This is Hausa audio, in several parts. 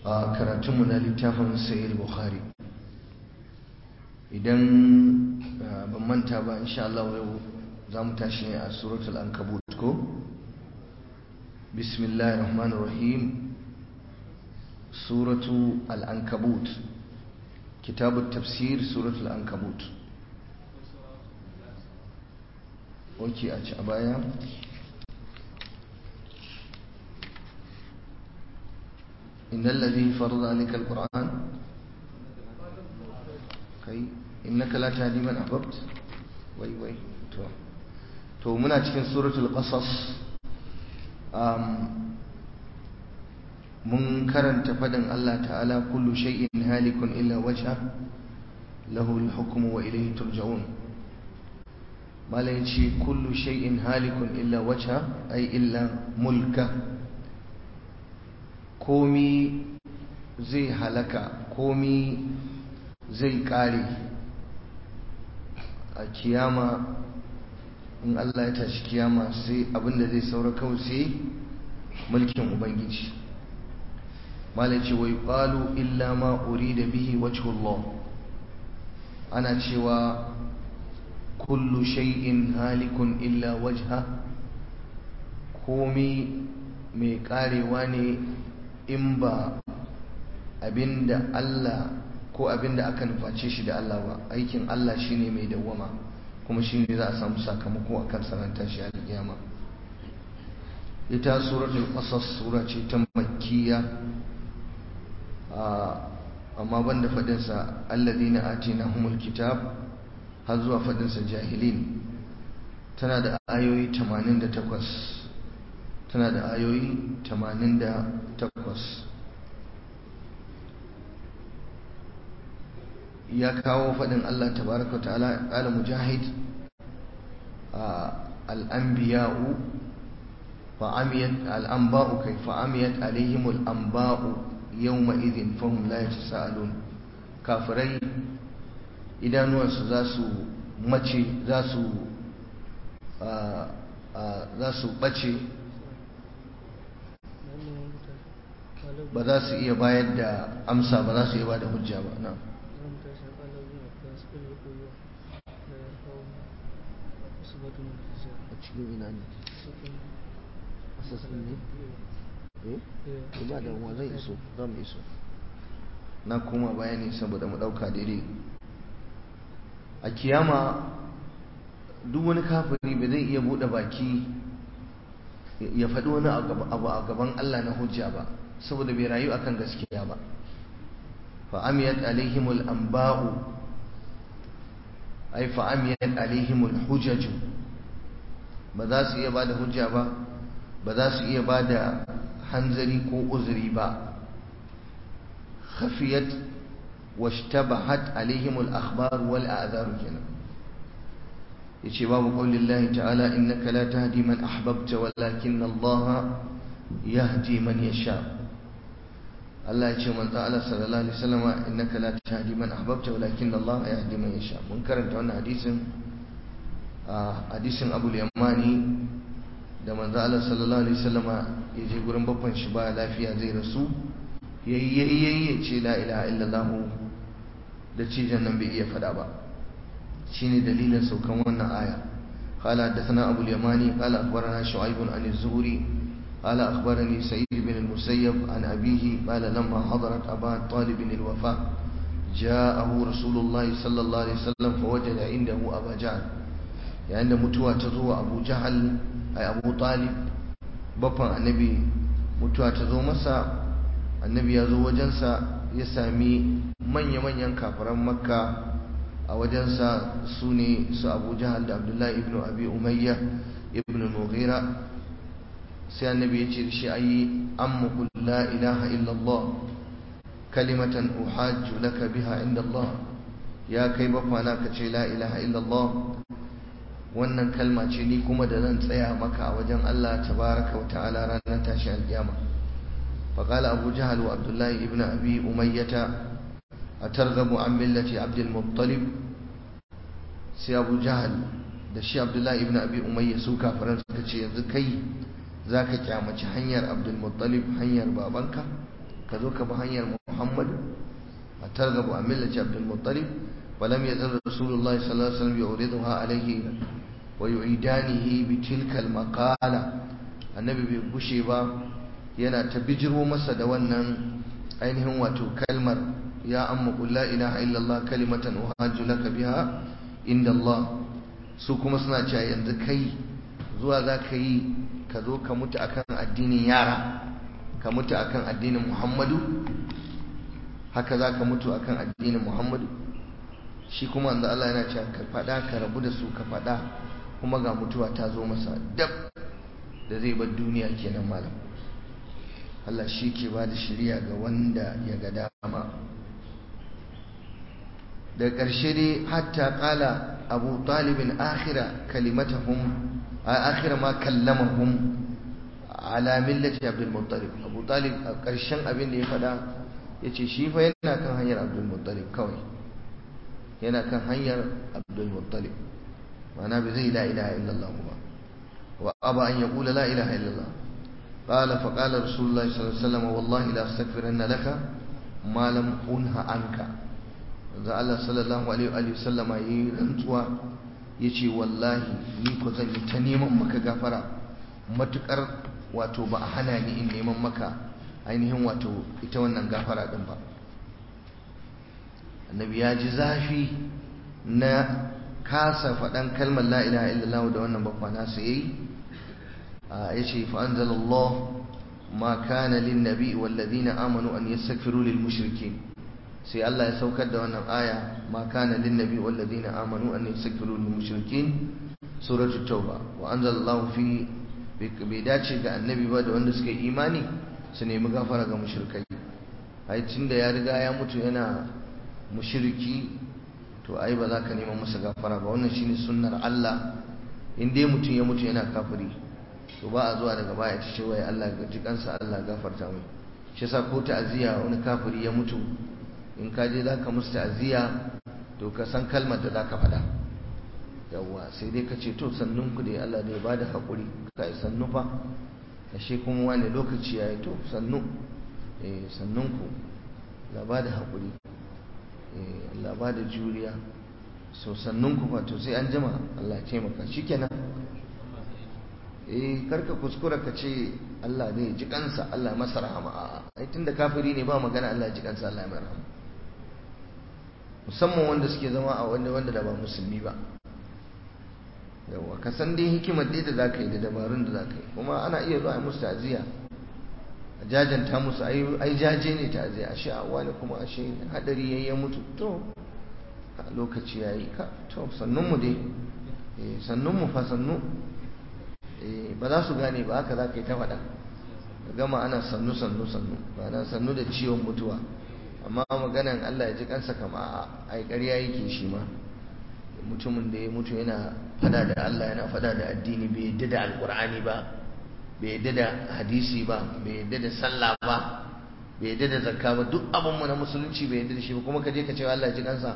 a karatunmu na littafin sayil bukhari idan ban manta ba insha Allah yau za mu tashi ne a suratul ankabut ko bismillahir rahmanir rahim suratu al-ankabut kitabut tafsir suratul ankabut oke a ci a baya إن الذي فرض عليك القرآن كي إنك لا تهدي من أحببت وي وي تو تو منا cikin suratul qasas um mun karanta fadin Allah ta'ala kullu shay'in halikun illa wajha lahu al-hukmu wa ilayhi turja'un malai ce kullu shay'in halikun illa wajha ay illa mulka komi zai halaka komi zai kare a kiyama in Allah ya tashi kiyama sai abinda zai saura kawai sai mulkin ubangiji malai ce wai qalu illa ma urida bihi wajhullah ana cewa kullu shay'in halikun illa wajha komi mai karewa ne in ba abinda Allah ko abinda aka nuface shi da Allah ba aikin Allah shine mai dawwama kuma shine za a samu sakamako akan sanar tashi alƙiyama ita suratul qasas sura ce ta makkiya amma banda fadin sa alladhina atinahumul kitab har zuwa fadin sa jahilin tana da ayoyi 88 tana da ayoyi 88 ya kawo faɗin Allah tabaraka ta'ala ƙala mujahid al'ambiya'u fa'amiyat al'amba'u kai fa'amiyat alaihimul amba'u yau ma'izin fahim la ya ci sa'alun kafirai idanuwansu za su mace za su za su ɓace ba za su iya bayar da amsa ba za su iya ba da hujja ba na a cikin ina ne asasin ne eh ba da wa zai iso za mu iso na koma bayani saboda mu ɗauka daidai a kiyama duk wani kafiri ba zai iya buɗe baki ya faɗi wani abu a gaban Allah na hujja ba saboda bai rayu akan gaskiya ba fa amiyat alaihimul anba'u ay fa amiyat alaihimul hujaju ba za su iya bada hujja ba ba za su iya bada hanzari ko uzuri ba khafiyat washtabahat alaihimul akhbar wal a'dhar kenan yace babu qaulin Allah ta'ala innaka la tahdi man ahbabta walakin Allah yahdi man yasha Allah ya ce manzo Allah sallallahu alaihi wasallam innaka la tahdi man ahbabta walakin Allah yahdi man yasha mun karanta wannan hadisin hadisin Abu Yamani da manzo Allah sallallahu alaihi wasallam ya je gurin babban shi ba lafiya zai rasu yayi yayi ya ce la ilaha illallah da cijin nan bai iya fada ba shine dalilin saukan wannan aya قال حدثنا أبو اليماني قال أخبرنا شعيب عن الزهري قال أخبرني سعيد بن المسيب عن أبيه قال لما حضرت أبا طالب الوفاة جاءه رسول الله صلى الله عليه وسلم فوجد عنده أبا جهل يعني متوى تزوى أبو جهل أي أبو طالب بطن النبي متوى تزوى مسا النبي يزوى وجنسا يسامي من يمن ينكفر مكة a wajensa su ne su abu jahal da abdullahi ibn abi umayya ibn mughira sai annabi ya ce da shi ayi amma qul la ilaha illallah kalimatan uhajju laka biha inda Allah ya kai bafana ka ce la ilaha illallah wannan kalma ce ni kuma da zan tsaya maka a wajen Allah tabaraka wa ta'ala ranar tashi alkiyama فقال أبو جهل وعبد الله ابن أبي أمية أترغب عن ملة عبد المطلب سي أبو جهل da shi Abdullahi ibn Abi Umayya su kafiran suka ce yanzu kai zaka kyamaci hanyar Abdul Muttalib hanyar babanka ka zo ka bi hanyar muhammadu a targabu a millaci abdulmuttalib walam ya zan rasulullahi sallallahu alaihi wasallam ya uriduha alaihi wa yu'idanihi bi tilkal maqala annabi bai gushe ba yana ta bijiro masa da wannan ainihin wato kalmar ya amma qul la ilaha illallah kalimatan uhajju laka biha inda Allah su kuma suna cewa yanzu kai zuwa za ka yi ka zo ka mutu akan addinin yara ka mutu akan addinin Muhammadu haka za ka mutu akan addinin Muhammadu shi kuma yanzu Allah yana cewa ka faɗa ka rabu da su ka faɗa kuma ga mutuwa ta zo masa dab da zai bar duniya kenan malam Allah shi ke ba da shirya ga wanda ya ga dama da ƙarshe dai hatta ƙala abu talibin akhira kalimatahum akhira ma kallamahum ala millati abdul muttalib abu talib a ƙarshen abin da ya faɗa ya ce shi fa yana kan hanyar abdul muttalib kawai yana kan hanyar abdul muttalib ma'ana bai zai la ilaha illallah ba wa aba an yaqula la ilaha illallah قال فقال رسول الله صلى الله عليه وسلم والله لا استغفرن لك ما لم أنه عنك da Allah sallallahu alaihi wa sallama yayi rantsuwa yace wallahi ni ko zan yi ta neman maka gafara matukar wato ba a hana ni in neman maka ainihin wato ita wannan gafara din ba annabi ya ji zafi na kasa faɗan kalmar la ilaha illallah da wannan bakwa nasa yayi yace fa anzalallahu ma kana lin nabi wal ladina amanu an yastaghfiru lil mushrikeen sai Allah ya saukar da wannan aya ma kana lin nabi wal ladina amanu an yastaghfiru lil mushrikeen suratul tauba wa anzalallahu fi bai dace ga annabi ba da wanda suka yi imani su nemi gafara ga mushrikai ai tunda ya riga ya mutu yana mushriki to ai ba za ka nema masa gafara ba wannan shine sunnar Allah in dai mutum ya mutu yana kafiri to ba a zuwa daga baya ta ce wai Allah ga jikansa Allah gafarta mai shi yasa ko ta'aziyya wani kafiri ya mutu in ka je zaka musu ta'aziyya to ka san kalmar da zaka faɗa yawwa sai dai ka ce to sannun ku dai Allah ne ba da haƙuri kai sannu fa ashe kuma wani lokaci yayi to sannu eh sannun ku la ba da haƙuri eh Allah ba da juriya so sannun ku fa to sai an jima Allah ya taimaka shikenan eh karka kuskura ka ce Allah ne ji kansa Allah ya masa rahama a'a ai tunda kafiri ne ba magana Allah ya ji kansa Allah ya mai rahama musamman wanda suke zama a wanda wanda da ba musulmi ba yawa ka san dai hikimar dai da zaka yi da dabarun da zaka yi kuma ana iya zuwa musu ta'aziya a jajanta musu ai ai jaje ne ta'aziya ashe a wani kuma ashe hadari yayi ya mutu to a lokaci yayi ka to sannun mu dai eh sannun mu fa sannu ba za su gane ba haka za ka yi ta faɗa gama ana sannu sannu sannu ba na sannu da ciwon mutuwa amma maganan Allah ya ji kansa kama a ƙarya yake shi ma mutumin da ya mutu yana fada da Allah yana fada da addini bai yadda da alkur'ani ba bai yadda da hadisi ba bai yadda da sallah ba bai yadda da zakka ba duk abinmu na musulunci bai yadda da shi ba kuma ka je ka ce Allah ya ji kansa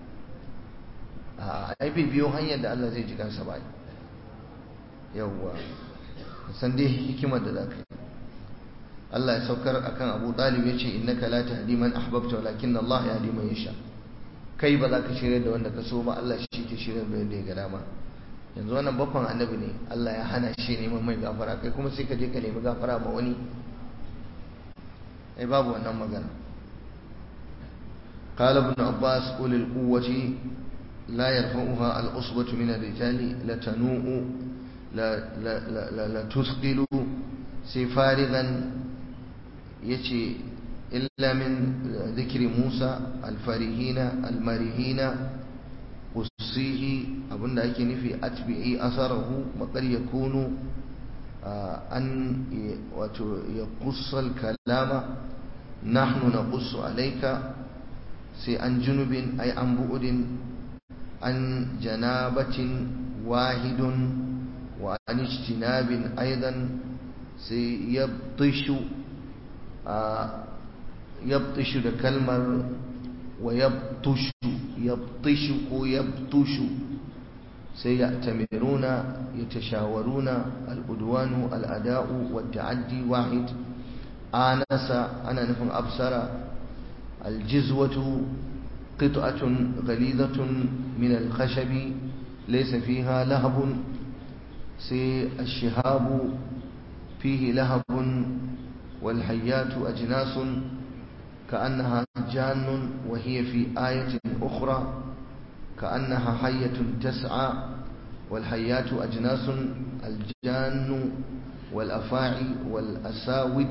a ai bai biyo hanyar da Allah zai ji kansa ba yawwa san dai hikimar da zaka yi Allah ya saukar akan Abu Talib ya ce innaka la tahdi man ahbabta walakin Allah yahdi man yasha kai ba za ka shirya da wanda ka so ba Allah shi ke shirya da wanda ya ga dama yanzu wannan bakon annabi ne Allah ya hana shi neman mai gafara kai kuma sai ka je ka nemi gafara ma wani ai babu wannan magana قال ابن عباس أولي القوة لا يرفعها الأصبة من الرجال لتنوء لا لا لا لا, لا تثقل سفارغا يتي إلا من ذكر موسى الفارهين المارهين قصيه أبن أيك نفي أتبعي أثره وقد يكون أن يقص الكلام نحن نقص عليك سي عن جنب أي عن بعد عن جنابة واحد وعن اجتناب أيضا سيبطش يبطش da kalmar wa yabtushu yabtishu ko yabtushu sai ya tamiruna yatashawaruna al-udwanu al-ada'u wa ta'addi wahid anasa ana nufin absara aljizwatu qit'atun ghalidatun min alkhashabi laysa fiha lahabun sai ashihabu fihi lahabun والحيات أجناس كأنها جان وهي في آية أخرى كأنها حية تسعى والحيات أجناس الجان والأفاعي والأساود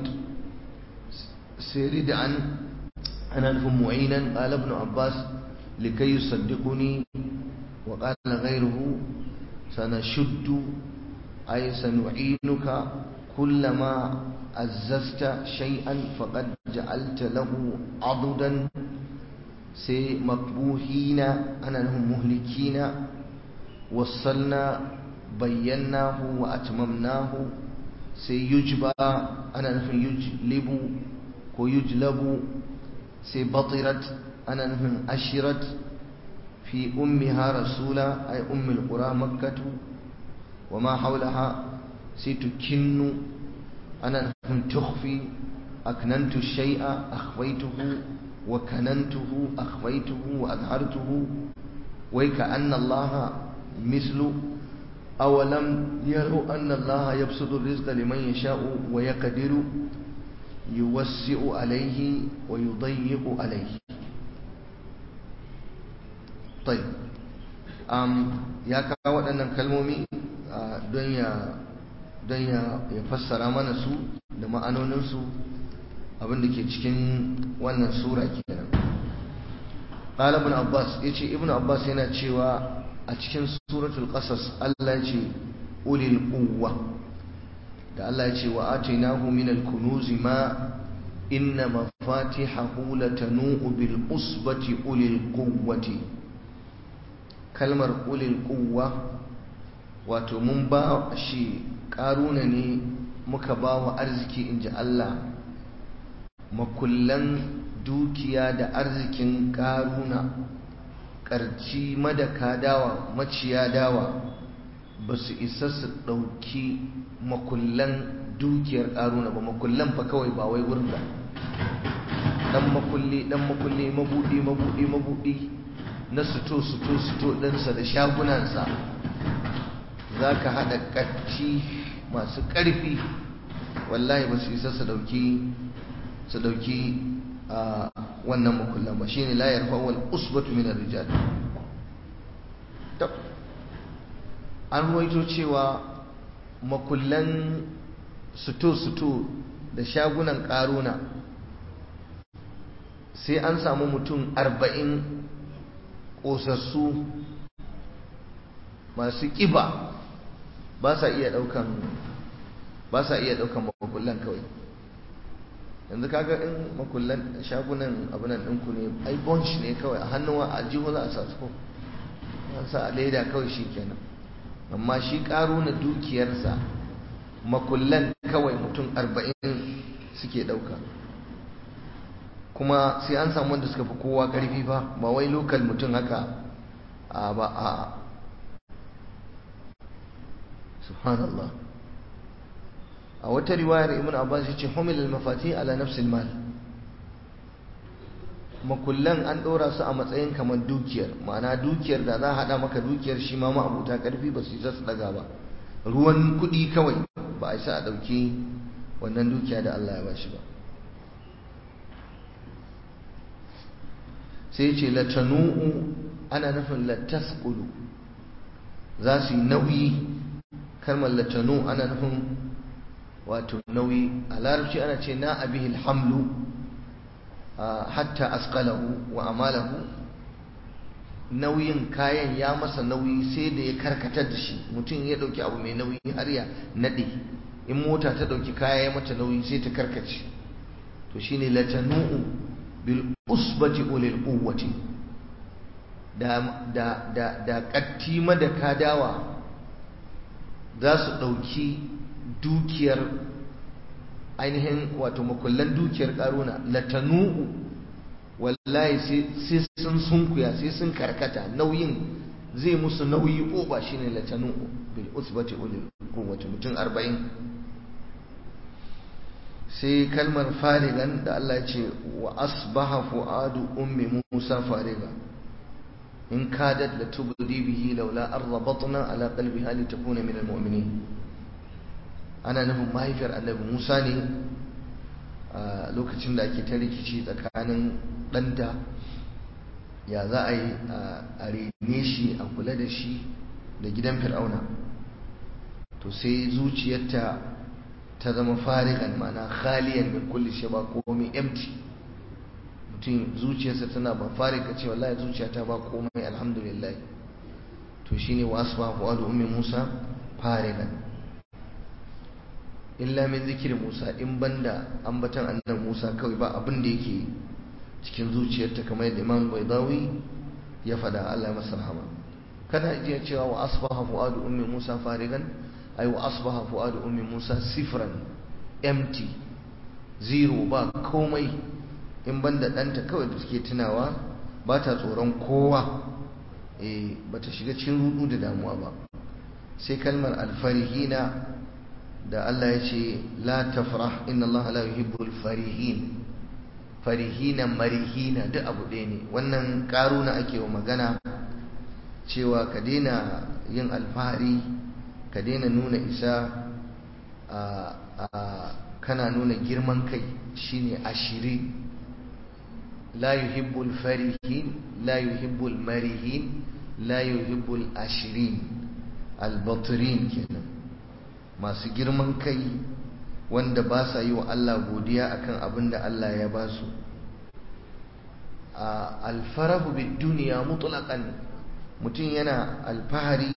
سردعا أنا لهم معينا قال ابن عباس لكي يصدقني وقال غيره سنشد أي سنعينك كلما عززت شيئا فقد جعلت له عضدا سي مقبوحين أنا لهم مهلكين وصلنا بيناه وأتممناه سي يجبى أنا لهم يجلب ويجلب سي بطرت أنا لهم أشرت في أمها رسولا أي أم القرى مكة وما حولها ستكن أنا تخفي أكننت الشيء أخفيته وكننته أخفيته وأظهرته وكأن الله مثل أولم يروا أن الله يبسط الرزق لمن يشاء ويقدر يوسع عليه ويضيق عليه طيب أم يا kawo waɗannan kalmomi don ya don ya fassara mana su da ma'anoninsu abinda ke cikin wannan sura kenan qala ibn abbas yace ibn abbas yana cewa a cikin suratul qasas Allah yace ulil quwwa da Allah yace wa atainahu min al-kunuz ma inna mafatihahu latanu bil usbati ulil quwwati kalmar ulil quwwa wato mun ba shi ƙaruna ne muka ba wa arziki in ji Allah makullan dukiya da arzikin ƙaruna ƙarci madaka dawa maciya dawa ba su isa su ɗauki makullan dukiyar ƙaruna ba makullan fa kawai ba wai wurin ba ɗan makulli ɗan makulli mabuɗi mabuɗi mabuɗi na suto suto suto ɗinsa da shagunansa za ka haɗa ƙarci masu ƙarfi wallahi ba su isa su ɗauki su ɗauki a wannan makullan ba shine la yarfa wal usbatu min ar-rijal an ruwaito cewa makullan suto-suto da shagunan ƙaruna sai an samu mutum arba'in ƙosassu masu ƙiba ba sa iya ɗaukan ba sa iya ɗaukan makullan kawai yanzu kaga in makullan shagunan abinan ɗinku ne ai bunch ne kawai a hannuwa a jiho za a sa su an sa a leda kawai shi kenan amma shi ƙaro na dukiyarsa makullan kawai mutum arba'in suke ɗauka kuma sai an samu wanda suka fi kowa ƙarfi fa ba wai lokal mutum haka a ba a subhanallah a wata riwayar ibn abbas yace humil al-mafati ala nafs al-mal makullan an ɗora su a matsayin kamar dukiyar ma'ana dukiyar da za a haɗa maka dukiyar shi ma ma'abuta ƙarfi ba su yi su ɗaga ba ruwan kuɗi kawai ba a isa a ɗauki wannan dukiya da Allah ya ba shi ba sai ce latanu'u ana nufin latasqulu za su yi nauyi kalmar latanu ana nufin wato nauyi a larabci ana ce na abihil hamlu hatta asqalahu wa amalahu nauyin kayan ya masa nauyi sai da ya karkatar da shi mutum ya dauki abu mai nauyi har ya nade in mota ta dauki kaya ya mata nauyi sai ta karkace to shine latanu'u bil usbati ulil quwwati da da da da kattima da kadawa za su dauki dukiyar ainihin wato makullan dukiyar karuna latanu'u wallahi sai sun sunkuya sai sun karkata nauyin zai musu nauyi oba shine latanu'u bil usbati ulil quwwati mutum 40 sai kalmar farigan da Allah ya ce wa asbaha fu'adu ummi Musa fariga in kadat la tubdi bihi laula arrabatna ala qalbiha litakuna min almu'minin ana nufin mahaifiyar annabi Musa ne a lokacin da ake ta rikici tsakanin ɗanta ya za a yi a rene shi a kula da shi da gidan fir'auna to sai zuciyarta ta zama farigan mana khaliyan min kulli shi ba komai empty mutum zuciyarsa tana ba farika ce wallahi zuciyata ba komai alhamdulillah to shine wasfa fuadu ummi Musa farigan illa min zikir Musa in banda ambatan annabi Musa kawai ba abin da yake cikin zuciyarta kamar yadda Imam Baidawi ya fada Allah masa rahama kana iya cewa wa asbaha fuadu ummi Musa farigan ay wa asbaha fuadu ummi Musa sifran empty zero ba komai in banda danta kawai da suke tunawa ba ta tsoron kowa eh bata shiga cikin rudu da damuwa ba sai kalmar alfarihina da Allah ya ce la tafrah inna Allah la yuhibbul farihin farihina marihina duk abu ɗaya ne wannan ƙaruna ake wa magana cewa ka daina yin alfahari ka daina nuna isa a kana nuna girman kai shine ashiri la yuhibbul farihin la yuhibbul marihin la yuhibbul ashirin albatirin kenan masu girman kai wanda ba sa yi wa Allah godiya akan abin da Allah ya ba su alfarahu bid duniya mutlaqan mutum yana alfahari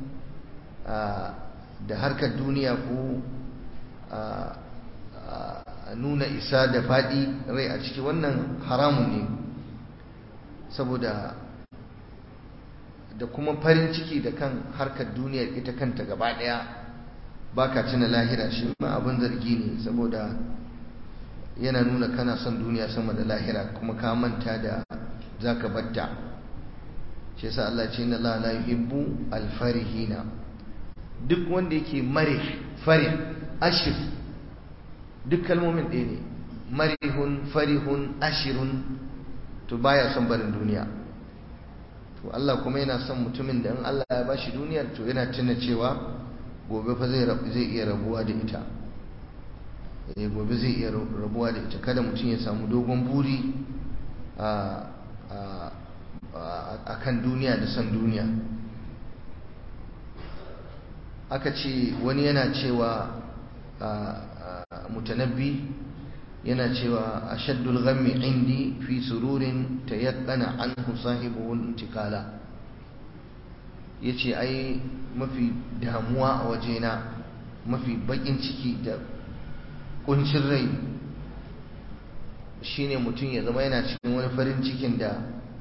da harkar duniya ko nuna isa da faɗi rai a ciki wannan haramun ne saboda da kuma farin ciki da kan harkar duniyar ita kanta gaba ɗaya ba ka tuna lahira shi ma abin zargi ne saboda yana nuna kana son duniya sama da lahira kuma ka manta da za ka batta shi yasa Allah ce inna la yuhibbu alfarihina duk wanda yake marih farih ashir duk kalmomin ɗaya ne marihun farihun ashirun to baya son barin duniya to Allah kuma yana son mutumin da in Allah ya bashi duniyar to yana tuna cewa gobe fa zai zai iya rabuwa da ita eh gobe zai iya rabuwa da ita kada mutum ya samu dogon buri a a kan duniya da son duniya aka ce wani yana cewa mutanabbi yana cewa ashaddul ghammi indi fi sururin tayaqqana anhu sahibuhu intikala yace ai mafi damuwa a wajena mafi bakin ciki da kuncin rai shine mutum ya zama yana cikin wani farin cikin da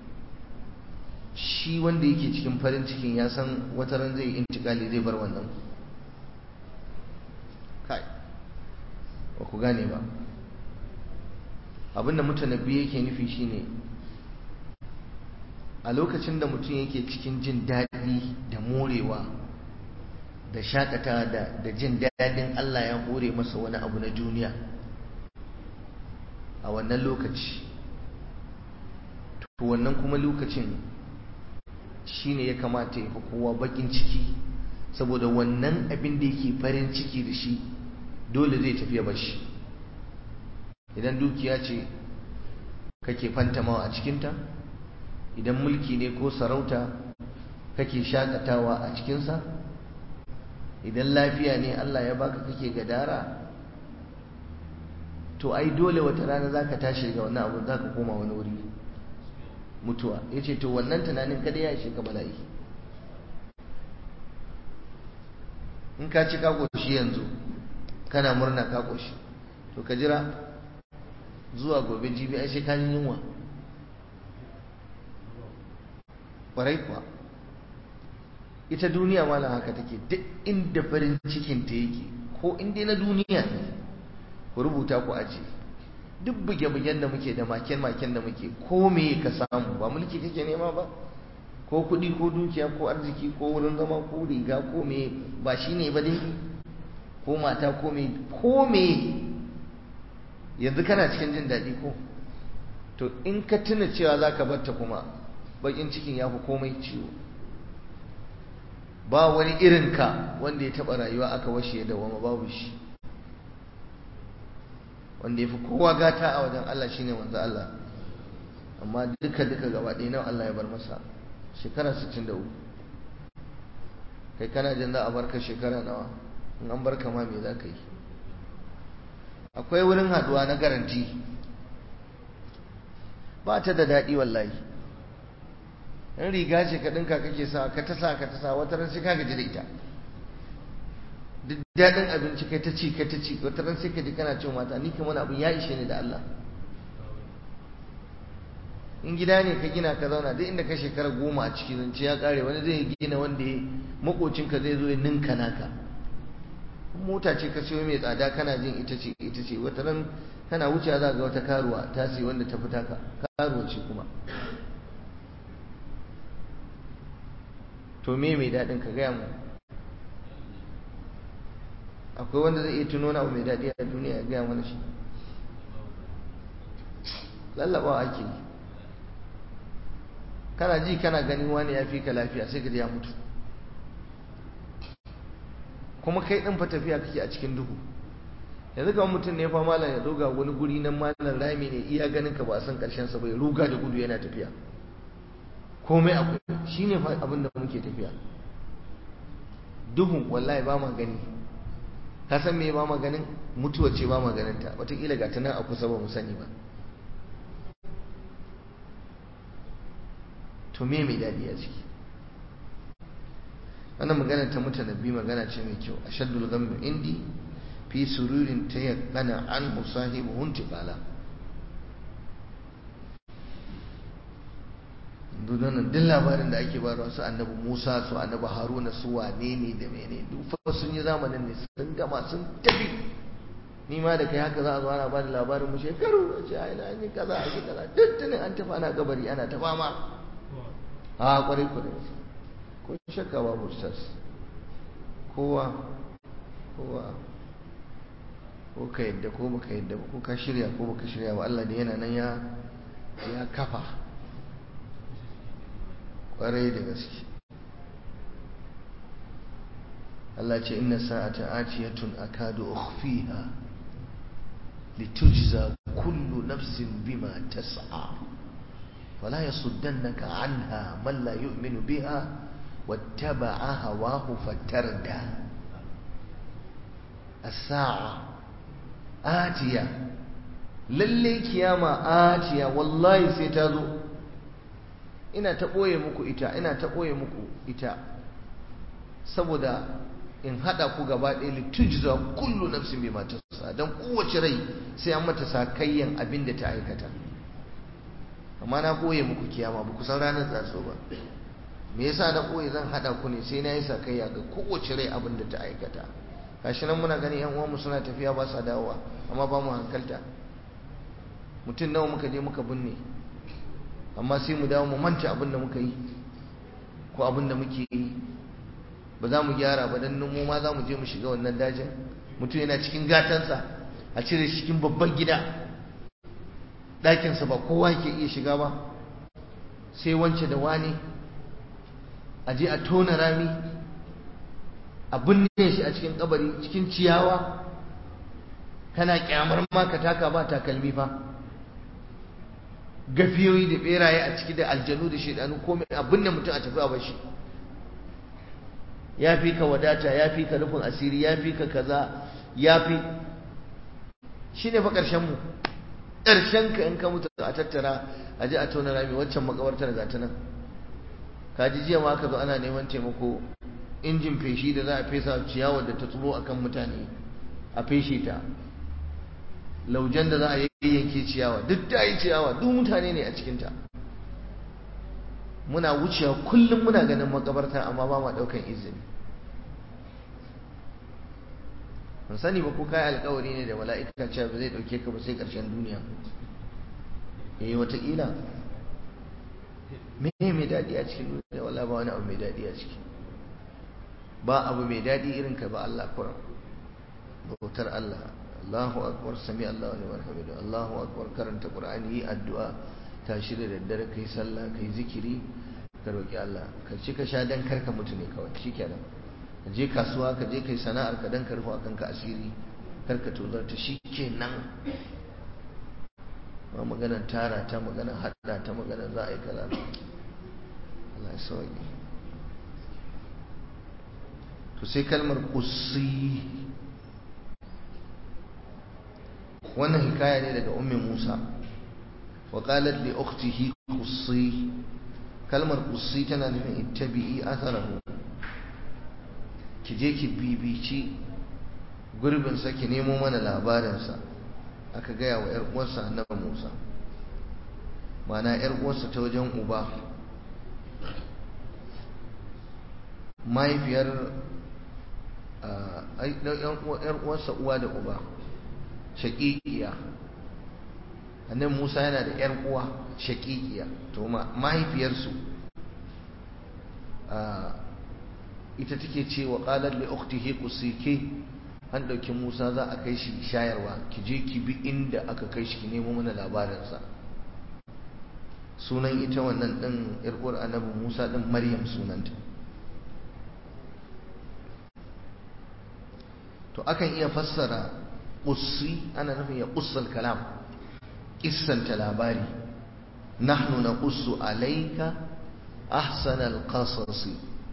shi wanda yake cikin farin cikin ya san wata ran zai intikali zai bar wannan kai ba ku gane ba abinda mutanabbi yake nufi shine a lokacin da mutum yake cikin jin daɗi da morewa da shakata da jin daɗin Allah ya hore masa wani abu na duniya a wannan lokaci to wannan kuma lokacin shine ya kamata ya fi kowa bakin ciki saboda wannan abin da yake farin ciki da shi dole zai tafiya bashi idan dukiya ce kake fantamawa a cikinta idan mulki ne ko sarauta kake shakatawa a cikinsa idan lafiya ne Allah ya baka kake gadara to ai dole wata rana zaka tashi ga wannan abu zaka koma wani wuri mutuwa yace to wannan tunanin kada ya ishe ka bala'i in ka ci ka koshi yanzu kana murna ka koshi to ka jira zuwa gobe jibi ai sai ka ji yunwa ƙwarai kuwa ita duniya malam haka take duk inda farin cikin ta yake ko inda na duniya ne ku rubuta ku aje duk buge-bugen da muke da maken-maken da muke ko me ka samu ba mulki kake nema ba ko kuɗi ko dukiya ko arziki ko wurin zama ko riga ko me ba shi ne ba dai ko mata ko me ko me yanzu kana cikin jin daɗi ko to in ka tuna cewa za ka batta kuma bakin cikin ya fi komai ciwo ba wani irinka wanda ya taɓa rayuwa aka washe da wama babu shi wanda ya fi kowa gata a wajen Allah shine wanzu Allah amma duka duka gaba ɗaya nawa Allah ya bar masa shekara 63 kai kana jin za a barka shekara nawa in an barka ma me za ka yi akwai wurin haduwa na garanti ba ta da daɗi wallahi in riga ce ka ɗinka kake sa ka ta sa ka ta sa wata ran sai ka gaji da ita duk daɗin abinci kai ta ci kai ta ci wata ran sai ka ji kana cin mata ni kamar abin ya ishe ni da Allah in gida ne ka gina ka zauna duk inda ka shekara goma a ciki zance ya kare wani zai gina wanda ya makocinka zai zo ya ninka naka mota ce ka siyo mai tsada kana jin ita ce ita ce wata ran kana wuce za ga wata karuwa ta ce wanda ta fita ka karuwa ce kuma to me mai daɗin ka gaya mu akwai wanda zai iya tuno na abu mai daɗi a duniya ya gaya mana shi lallabawa ake yi kana ji kana ganin wani ya fi ka lafiya sai ka ya mutu kuma kai ɗin fa tafiya kake a cikin duhu yanzu kamar mutum ne fa malam ya doga wani guri nan malam rami ne iya ganin ka ba a san karshen sa bai ruga da gudu yana tafiya komai akwai shine fa abin da muke tafiya duhun wallahi ba ma gani ka san me ba ma ganin mutuwa ce ba ma ganin ta wataƙila ga ta nan a kusa ba mu sani ba to me mai daɗi a ciki wannan magana ta mutanabbi magana ce mai kyau ashaddul ghammi indi fi sururin tayaqqana anhu sahibu huntiqala dunan duk labarin da ake bayarwa su annabi Musa su annabi Haruna su wane ne da mene duk fa sun yi zamanin ne sun gama sun tafi ni ma da kai haka za a zo ana ba da labarin mu shekaru a ce ai na yi kaza a kaza duk tunin an tafi ana kabari ana ta fama a kwarai kwarai ko shakka babu ustaz kowa kowa ko ka yadda ko baka yadda ba ko ka shirya ko baka shirya ba Allah da yana nan ya ya kafa kwarai da gaske Allah ce inna sa'ata atiyatun akadu ukhfiha litujza kullu nafsin bima tas'a fala yasuddannaka anha man la yu'minu biha wattaba'a hawahu fatarda as-sa'a atiya lalle kiyama atiya wallahi sai ta zo ina ta ɓoye muku ita ina ta ɓoye muku ita saboda in haɗa ku gaba ɗaya litujza kullu nafsin bima tasa dan kowace rai sai an mata sakayyan abin da ta aikata amma na ɓoye muku kiyama ba ku san ranar tsatso ba me yasa na ɓoye zan haɗa ku ne sai na yi sakayya ga kowace rai abin da ta aikata gashi nan muna gani yan uwanmu suna tafiya ba sa dawowa amma ba mu hankalta mutum nawa muka je muka binne amma sai mu dawo mu manta abin da muka yi ko abin da muke yi ba za mu gyara ba dan mu ma za mu je mu shiga wannan dajin mutum yana cikin gatansa a cire shi cikin babban gida ɗakinsa ba kowa ke iya shiga ba sai wance da wani a je a tona rami a binne shi a cikin kabari cikin ciyawa kana kyamar ma ka taka ba takalmi fa gafiyoyi da beraye a ciki da aljanu da shaidanu komai abin da mutum a tafi a bashi ya fi ka wadata ya fi ka rufin asiri ya fi ka kaza ya fi shi ne fa ƙarshen mu ƙarshen ka in ka mutu a tattara a ji a tona rami waccan makabartar ga ta nan ka ji jiya ma aka zo ana neman taimako injin feshi da za a fesa ciyawar da ta tsuro akan mutane a feshe ta laujen da za a yayyanke ciyawa duk ta yi ciyawa duk mutane ne a cikinta muna wucewa kullum muna ganin makabarta amma ba ma ɗaukan izini ban sani ba ko kai alkawari ne da mala'ika cewa ba zai ɗauke ka ba sai ƙarshen duniya eh wataƙila me mai daɗi a cikin duniya wala ba wani abu mai daɗi a ciki ba abu mai daɗi irin ka ba Allah kuran bautar Allah Allahu akbar sami Allahu liman hamidu Allahu akbar karanta Qur'ani yi addu'a tashi da daddare kai sallah kai zikiri ka roki Allah ka ci ka sha dan karka mutu ne kawai shikenan ka je kasuwa ka je kai sana'ar ka dan karfa akan ka asiri karka tozar ta shikenan ba magana tara ta magana hada ta magana za a yi kaza Allah ya sauke to sai kalmar qussi wannan hikaya ne daga ummi Musa wa qalat li ukhtihi qussi kalmar qussi tana nufin ittabi'i atharahu ki je ki bibici gurbin sa ki nemo mana labarin sa aka gaya wa yar uwarsa annabi Musa mana yar uwarsa ta wajen uba mahaifiyar yar uwarsa uwa da uba shaƙiƙiya annabi Musa yana da ƴar uwa shaƙiƙiya to mahaifiyarsu ita take ce wa qalat li ukhtihi qusike an dauki Musa za a kai shi shayarwa ki je ki bi inda aka kai shi ki nemo mana labarin sa sunan ita wannan din ƴar uwar annabi Musa din Maryam sunanta to akan iya fassara qussi ana nufin ya qussal kalam kissanta labari nahnu naqussu alayka ahsanal qasas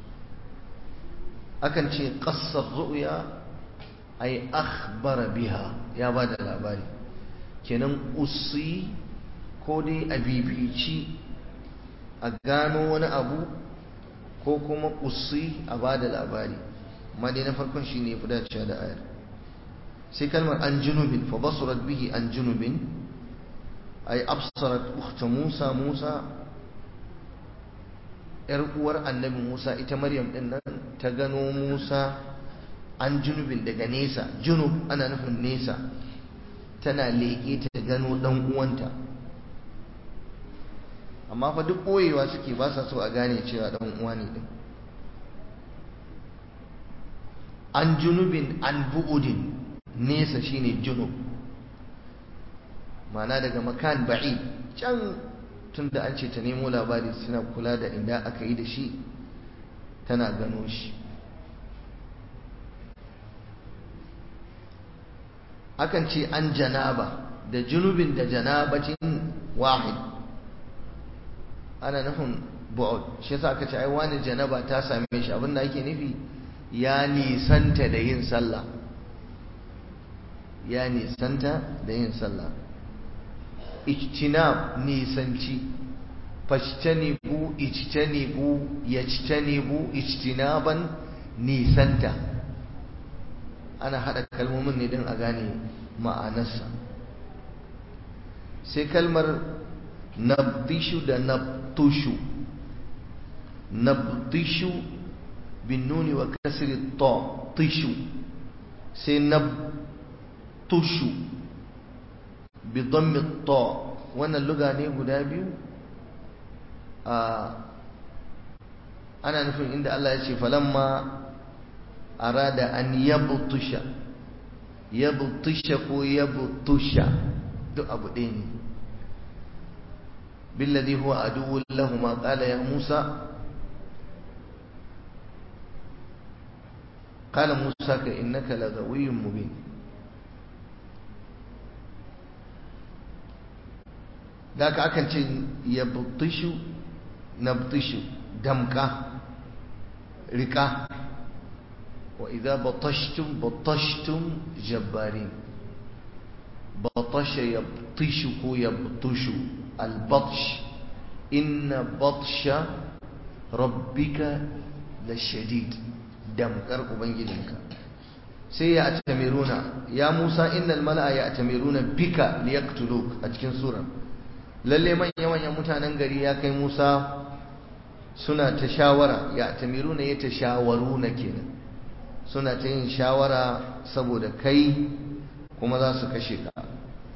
akan ce qassar ru'ya ay akhbara biha ya bada labari kenan qussi ko dai a bibici a gano wani abu ko kuma qussi a bada labari amma dai na farkon shine ya fi dacewa da ayar sai kalmar an junubin fa basurat bihi an junubin ay absarat ukhta Musa Musa yar uwar annabi Musa ita Maryam din nan ta gano Musa an junubin daga nesa junub ana nufin nesa tana leƙe ta gano dan uwanta amma fa duk boyewa suke ba sa so a gane cewa dan uwa ne din an junubin an bu'udin nesa shine junub mana daga makan ba'i can tunda an ce ta nemo labari suna kula da inda aka yi da shi tana gano shi akan ce an janaba da junubin da janabacin wahid ana nufin bu'ud shi yasa aka ce ai wani janaba ta same shi abinda ake nufi ya nisanta da yin sallah ya nisanta da yin sallah ijtinab nisanci fashtanibu ijtanibu yajtanibu ijtinaban nisanta ana hada kalmomin ne don a gane ma'anarsa sai kalmar nabdishu da nabtushu nabdishu bin nuni wa kasri ta tishu sai nabtushu bi dhammi ta wannan luga ne guda biyu ana nufin inda Allah ya ce falamma arada an yabtusha yabtusha ko yabtusha duk abu ɗaya ne بالذي هو عدو لهما قال يا موسى قال موسى إنك لغوي مبين ذاك أكن يبطش نبطش دمكة ركا وإذا بطشتم بطشتم جبارين بطش يبطش يبطش البطش إن بطش ربك لشديد دمكر أبنجدك سيأتمرون يا موسى إن الملأ يأتمرون بك ليقتلوك أتكن سورة lalle manyan mutanen gari ya kai Musa suna ta shawara ya tamiruna ya ta shawaru na kenan suna ta yin shawara saboda kai kuma za su kashe ka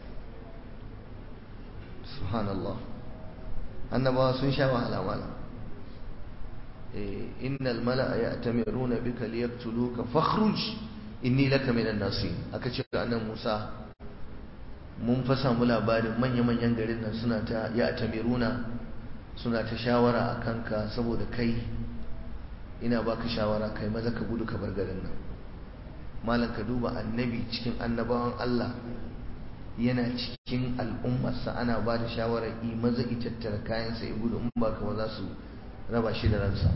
subhanallah annabawa sun sha wahala mala innal mala'a ya'tamiruna bika liyaqtuluka fakhruj inni laka minan nasi aka ce ga annan Musa mun fa samu labarin manya-manyan garin nan suna ta ya tamiruna suna ta shawara a kanka saboda kai ina baka shawara kai maza ka gudu ka bar garin nan malam ka duba annabi cikin annabawan Allah yana cikin al'ummarsa ana ba da shawarar yi maza itattara kayansa ya gudu in ba ka za su raba shi da ransa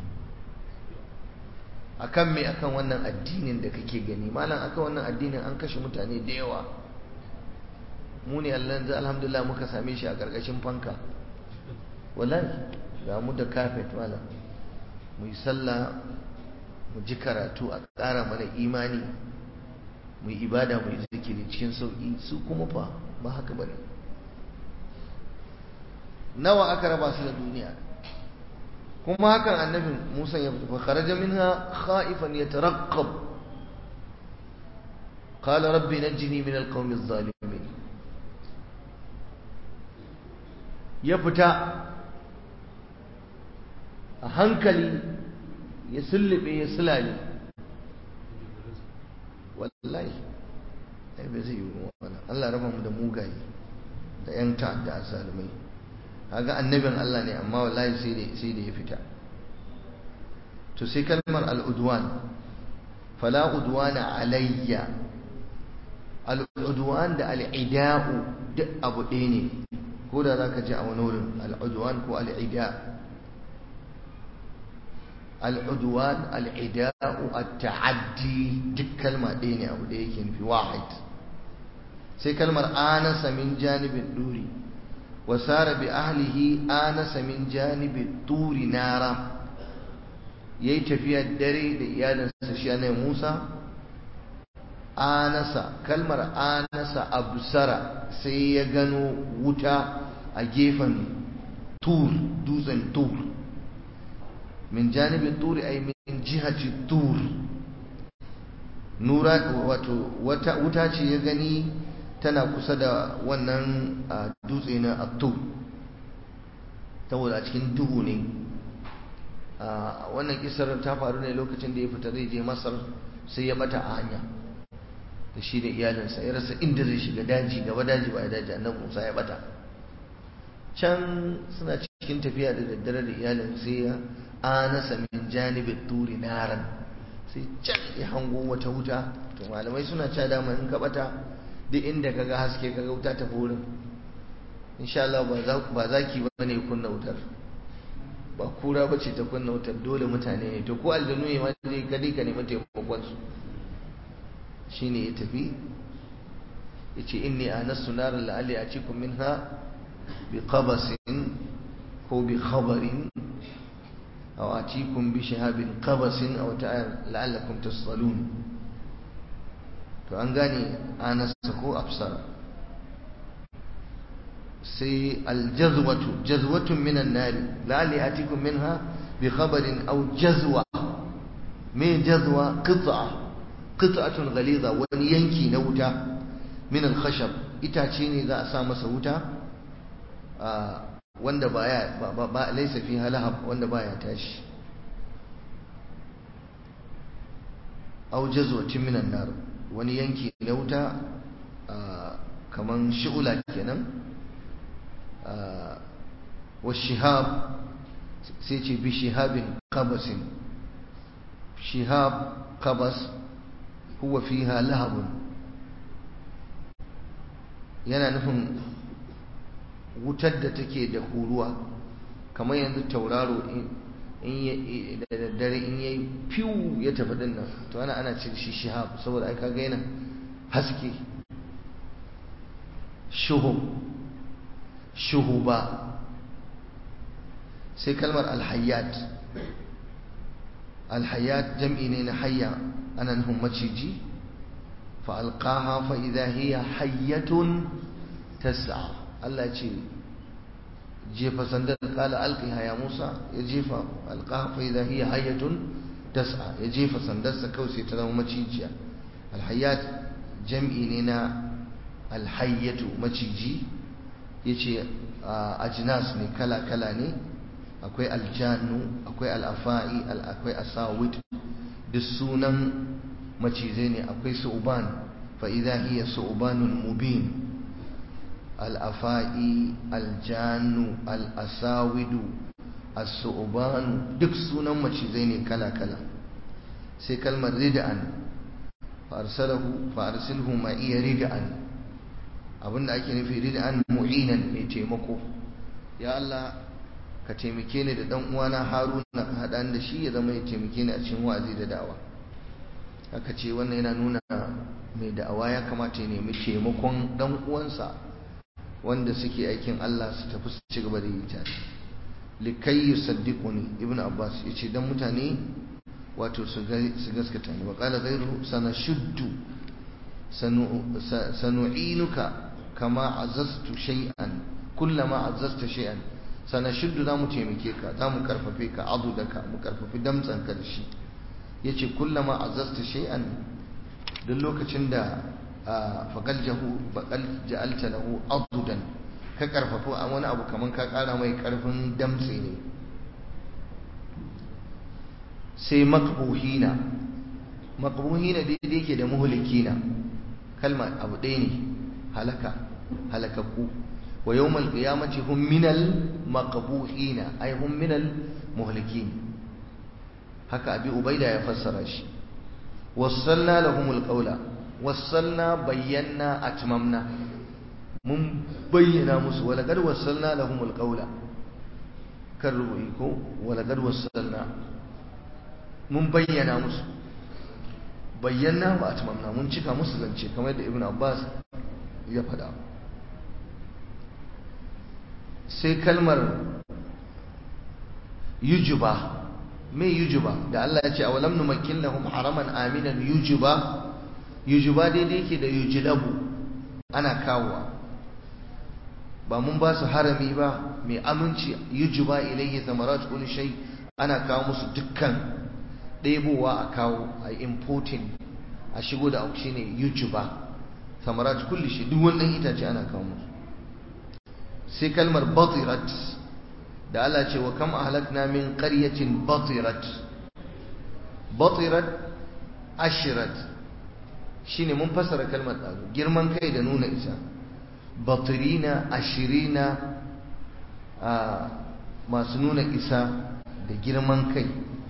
akan me akan wannan addinin da kake gani malam akan wannan addinin an kashe mutane da yawa mu ne Allah yanzu alhamdulillah muka same shi a ƙarƙashin fanka wallahi ga mu da kafet malam mu yi sallah mu ji karatu a ƙara mana imani mu yi ibada mu yi zikiri cikin sauƙi su kuma fa ba haka ba ne nawa aka raba su da duniya kuma hakan annabin musa ya fita kharaja minha khaifan yataraqqab qala rabbi najini min alqawmi adh-dhalimin ya fita a hankali ya sullube ya sulale wallahi ai bai zai yi wannan Allah raba mu da mugaye da yan ta'adda azzalumai kaga annabin Allah ne amma wallahi sai da sai da ya fita to sai kalmar al-udwan fala udwana alayya al-udwan da al-ida'u duk abu ɗaya ne ko da zaka ji a wani wurin al-udwan ko al-ida' العدوان العداء التعدي duk kalma ɗaya ne abu da yake nufi wahid sai kalmar anasa min janibin duri wa sara bi ahlihi anasa min janibin turi nara yayi tafiya dare da iyalinsa shi ne Musa anasa kalmar anasa absara sai ya gano wuta a gefen tur dutsen tur min janibin turi ay min jihati tur nura wato wata wuta ce ya gani tana kusa da wannan dutse na attur saboda a cikin duhu ne wannan kisar ta faru ne lokacin da ya fita zai je masar sai ya bata a hanya da shi da iyalinsa ya rasa inda zai shiga daji gaba daji ba daji annabi musa ya bata can suna cikin tafiya da daddare da iyalin sai ya anasa min janibin turi naran sai can ya hango wata wuta to malamai suna cewa dama in ka bata duk inda kaga haske kaga wuta ta wurin insha Allah ba zaki ba ne kunna wutar ba kura ba ce ta kunna wutar dole mutane ne to ko aljanu ne ma dai ka dai ka nemi taimakon su shine ya tafi yace inni anastu naran la'alli atikum minha bi qabasin ko bi khabarin أو أتيكم بشهاب قبس أو لعلكم تصطلون فأنغاني أنا سكو أبصر سي الجذوة جذوة من النار لعلي أتيكم منها بخبر أو جذوة من جذوة قطعة قطعة غليظة ونينكي نوتا من الخشب إتاتيني ذا أسامة سوتا آه wanda baya ba laisa fi halahab wanda baya tashi aw jazwatin minan nar wani yanki na wuta kaman shi'ula kenan wa shihab sai ce bi shihabin qabasin shihab qabas huwa fiha lahabun yana nufin wutar da take da huruwa kamar yanzu tauraro in da daddare in yayi fiw ya tafi din nan to ana ana cin shi shihab saboda ai kaga yana haske shuhub shuhuba sai kalmar alhayyat alhayyat jam'i ne na hayya ana nufin maciji fa alqaha fa idha hiya hayyatun tas'a Allah ce jefa sandar kala alqiha ya Musa ya jefa alqaha fa idha hiya hayyatun tas'a ya jefa sandarsa kawai sai ta zama macijiya alhayyat jam'i ne na alhayyatu maciji yace ajnas ne kala kala ne akwai aljannu akwai al'afa'i akwai asawid duk sunan macizai ne akwai su'uban fa idha hiya su'banun mubin al-afa'i al-jannu al-asawidu as-su'banu duk sunan macizai ne kala kala sai kalmar rid'an fa arsalahu fa arsilhu ma'iya rid'an abinda ake nufi rid'an mu'inan mai taimako ya Allah ka taimake ni da dan uwana Haruna ka hada da shi ya zama ya taimake ni a cikin wa'azi da da'awa haka ce wannan yana nuna mai da'awa ya kamata ya nemi taimakon dan uwansa wanda suke aikin Allah su tafi su ci gaba da yi tare likai yusaddiquni ibnu abbas yace dan mutane wato su gaskata ni wa qala ghayru sanashuddu sanu'inuka kama azaztu shay'an kullama azazta shay'an sanashuddu zamu taimake ka zamu karfafe ka adudaka mu karfafi damtsan ka da shi yace kullama azazta shay'an duk lokacin da faqal jahu baqal ja'alta lahu adudan ka karfafa a wani abu kaman ka kara mai karfin damtse ne sai makbuhina makbuhina daidai yake da muhlikina kalma abu ɗaya ne halaka halakakku wa yawmal qiyamati hum minal maqbuhina ay hum minal muhlikin haka abi ubaida ya fassara shi wassalna lahumul qawla wassalna bayyana atmamna mun bayyana musu wala gad wassalna lahumul qawla karrubi ko wala gad wassalna mun bayyana musu bayyana ba atmamna mun cika musu zance kamar yadda ibnu abbas ya faɗa sai kalmar yujuba me yujuba da Allah ya ce a walam numakkin lahum haraman aminan yujuba yujuba daidai yake da yujlabu ana kawowa ba mun ba su harami ba mai aminci yujuba ilayhi zamarat kulli shay ana kawo musu dukkan ɗebowa a kawo a importing a shigo da auki ne yujuba samarat kulli shay duk wannan itace ana kawo musu sai kalmar batirat da Allah ce wa kam ahlakna min qaryatin batirat batirat ashirat shine mun fasara kalmar dazu girman kai da nuna isa batirina ashirina a masu nuna isa da girman kai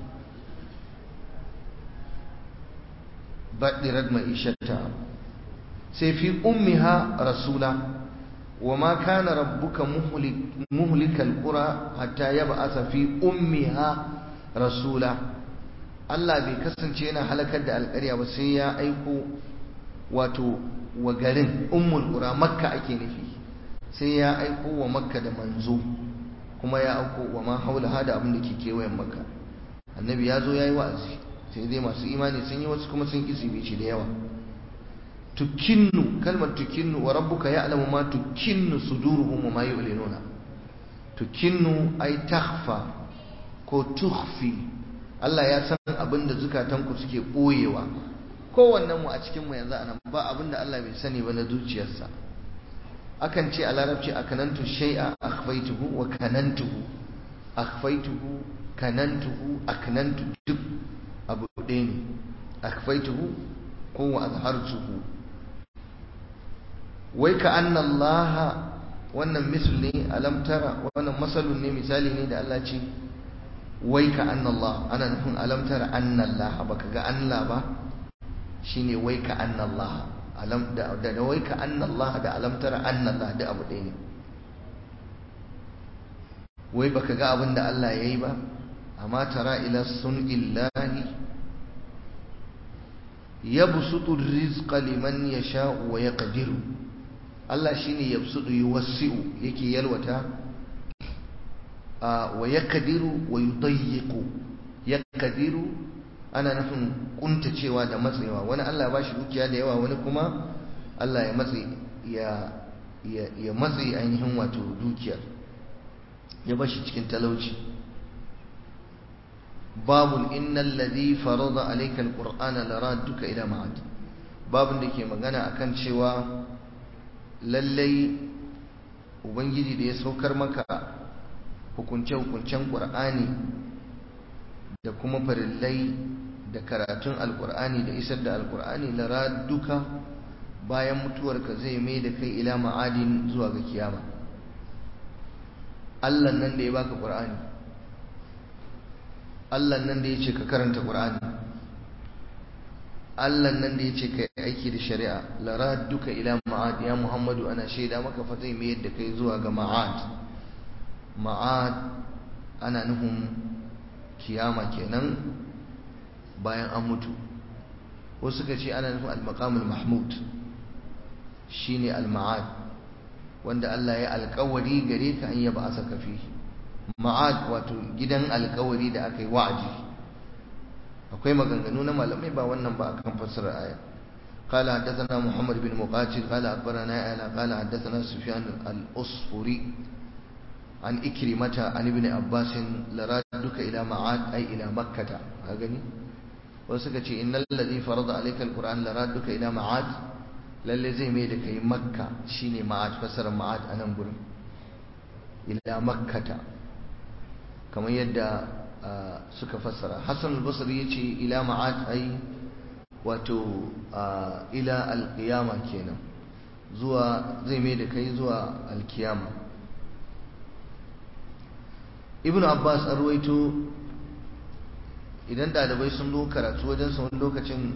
batirat ma'ishata sai fi ummiha rasula وما كان ربك مهلك, مهلك القرى حتى يبعث في أمها رسولا Allah bai kasance yana halakar da alƙarya ba sai ya aiko wato wa garin ummul qura makka ake nufi sai ya aiko wa makka da manzo kuma ya aiko wa ma haula hada abin da ke kewayen makka annabi ya zo ya yi wa'azi sai dai masu imani sun yi wasu kuma sun kisi bici da yawa tukinnu kalmar tukinnu wa rabbuka ya'lamu ma tukinnu suduruhum wa ma yu'linuna tukinnu ay takhfa ko tukhfi Allah ya san abin da zukatanku suke boyewa kowannen mu a cikin mu yanzu anan ba abin da Allah bai sani ba na zuciyarsa akan ce a larabci akanantu shay'a akhfaytuhu wa kanantuhu akhfaytuhu kanantuhu aknantu duk abu ɗaya ne akhfaytuhu ko wa azhartuhu wai ka anna Allah wannan misal ne alam tara wannan masalun ne misali ne da Allah ce wai ka anna Allah ana nufin alam tara anna Allah baka ga Allah ba shine wai ka anna Allah alam da da wai ka anna Allah da alam tara anna Allah da abu ɗaya ne wai baka ga abin da Allah yayi ba amma tara ila sun'illahi yabsutu rizqa liman yasha'u wa yaqdiru Allah shine yabsutu yuwassi'u yake yalwata wa yaqdiru wa yudayyiqu yaqdiru ana nufin kuntacewa da matsewa wani Allah ba shi dukiya da yawa wani kuma Allah ya matse ya ya matse ainihin wato dukiyar ya bashi cikin talauci babul innal ladhi farada alayka alqur'ana laradduka ila ma'ad babun da ke magana akan cewa lallai ubangiji da ya saukar maka hukunce hukuncen qur'ani da kuma farillai da karatun alkur'ani da isar da alkur'ani lara duka bayan mutuwarka zai mai da kai ila ma'adin zuwa ga kiyama Allah nan da ya baka qur'ani Allah nan da ya ce ka karanta qur'ani Allah nan da ya ce ka aiki da shari'a lara duka ila ma'ad ya Muhammadu ana shaida maka fa zai mai da kai zuwa ga ma'ad ma'ad ana nufin kiyama kenan bayan an mutu wasu suka ce ana nufin al-maqamul mahmud shine al-ma'ad wanda Allah ya alƙawari gare ka an yaba asaka fi ma'ad wato gidan alƙawari da aka yi wa'adi akwai maganganu na malamai ba wannan ba akan fassarar aya قال حدثنا محمد بن مقاتل قال أخبرنا أعلى قال حدثنا سفيان الأصفري عن إكرمة عن ابن عباس لرادك إلى معاد أي إلى مكة هاغني وسكتي إن الذي فرض عليك القرآن لرادك إلى معاد lalle zai mai da kai makka shine ma'ad fasara ma'ad a nan gurin ila makkata kamar yadda suka fassara hassan al-basri yace ila ma'ad ai wato ila al-qiyama kenan zuwa zai mai da kai zuwa al-qiyama ibn abbas an ruwaito idan ɗalibai sun zo karatu wajen sa wani lokacin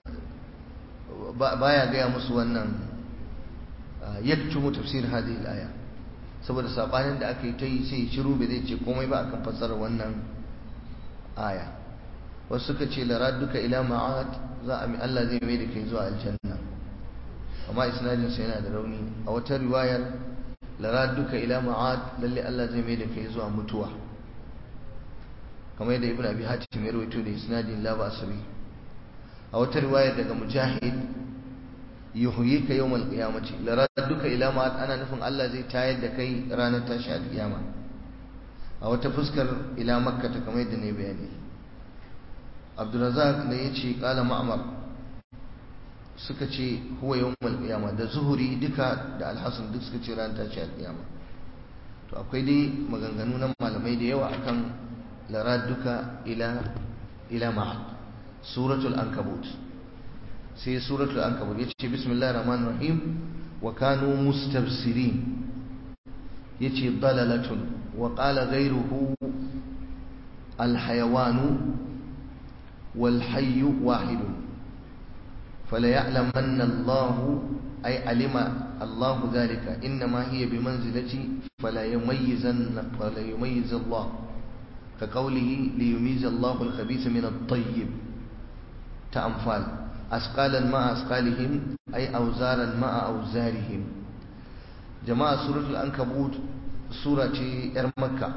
baya gaya musu wannan yaktumu tafsir hadhihi al-aya saboda sabanin da aka yi ta yi sai shiru bai zai ce komai ba akan fassarar wannan aya wasu suka ce laraduka ila ma'ad za a mi Allah zai mai da kai zuwa aljanna amma isnadin sa yana da rauni a wata riwayar laraduka ila ma'ad lalle Allah zai mai da kai zuwa mutuwa kamar yadda ibnu abi hatim ya rawaito da isnadin la ba sabi a wata riwayar daga mujahid yuhyika yawmal qiyamati laraduka ila ma ana nufin Allah zai tayar da kai ranar tashi alkiyama a wata fuskar ila makka ta kamar yadda ne bayani abdurrazzaq da yace qala ma'mar suka ce huwa yawmal qiyama da zuhuri duka da alhasan duk suka ce ranar tashi alkiyama to akwai dai maganganu na malamai da yawa akan laraduka ila ila ma'ad suratul ankabut sai suratul ankabut yace bismillahir rahmanir rahim wa kanu mustabsirin yace dalalatun wa qala ghayruhu al hayawan wal hayy wahid fala ya'lamanna Allah ay alima Allah dhalika inma hiya bimanzilati fala yumayyizanna fala yumayyiz Allah كقوله ليميز الله الخبيث من الطيب تأنفال أسقالا مع أسقالهم أي أوزارا مع أوزارهم جماعة سورة الأنكبوت سورة إرمكة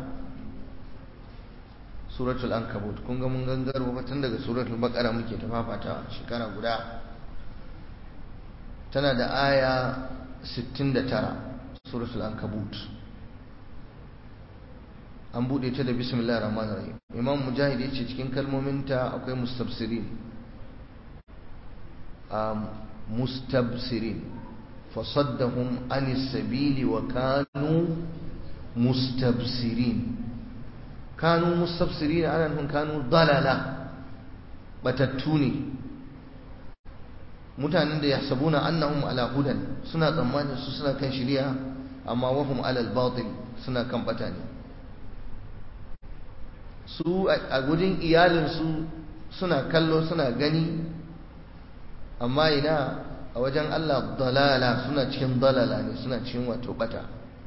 سورة الأنكبوت كنغا من غنغر وفتن سورة البقرة مكي تفافتا شكرا قدا تنا دا آية ستين دا ترى سورة الأنكبوت an bude ta da bismillahir rahmanir rahim imam mujahid yace cikin kalmominta akwai mustabsirin um mustabsirin fasaddahum anis sabili wa kanu mustabsirin kanu mustabsirin ana nufin kanu dalala batattu ne mutanen da yahsabuna annahum ala hudan suna tsammanin su suna kan shari'a amma wahum ala al-batil suna kan bata ne su a gudun iyalinsu suna kallo suna gani amma ina a wajen Allah dalala suna cikin dalala ne suna cikin wato bata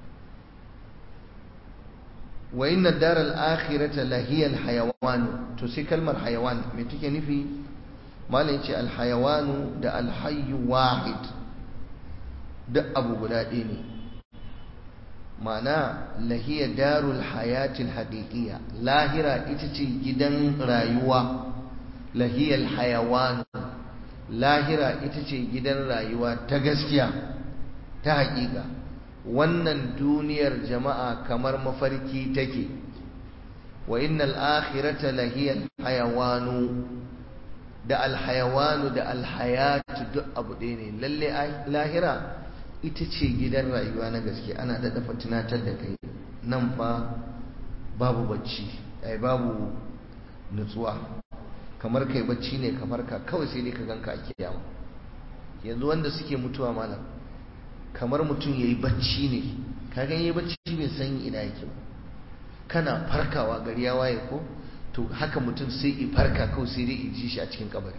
wa inna daral akhirata lahiyal hayawan to sai kalmar hayawan me take nufi malai ce al hayawanu da al hayyu wahid duk abu guda ɗaya ne ma'ana lahiya darul hayatil haqiqiyya lahira ita ce gidan rayuwa lahiyal hayawan lahira ita ce gidan rayuwa ta gaskiya ta haƙiƙa wannan duniyar jama'a kamar mafarki take wa innal akhirata lahiyal hayawanu da alhayawanu da alhayatu duk abu ɗaya ne lalle lahira ita ce gidan rayuwa na gaske ana da dafa tunatar da kai nan fa babu bacci ai babu nutsuwa kamar kai bacci ne ka farka kawai sai dai ka ganka a kiyama yanzu wanda suke mutuwa malam kamar mutum yayi bacci ne kaga yayi bacci bai san ina yake ba kana farkawa gari ya waye ko to haka mutum sai i farka kawai sai dai i ji shi a cikin kabari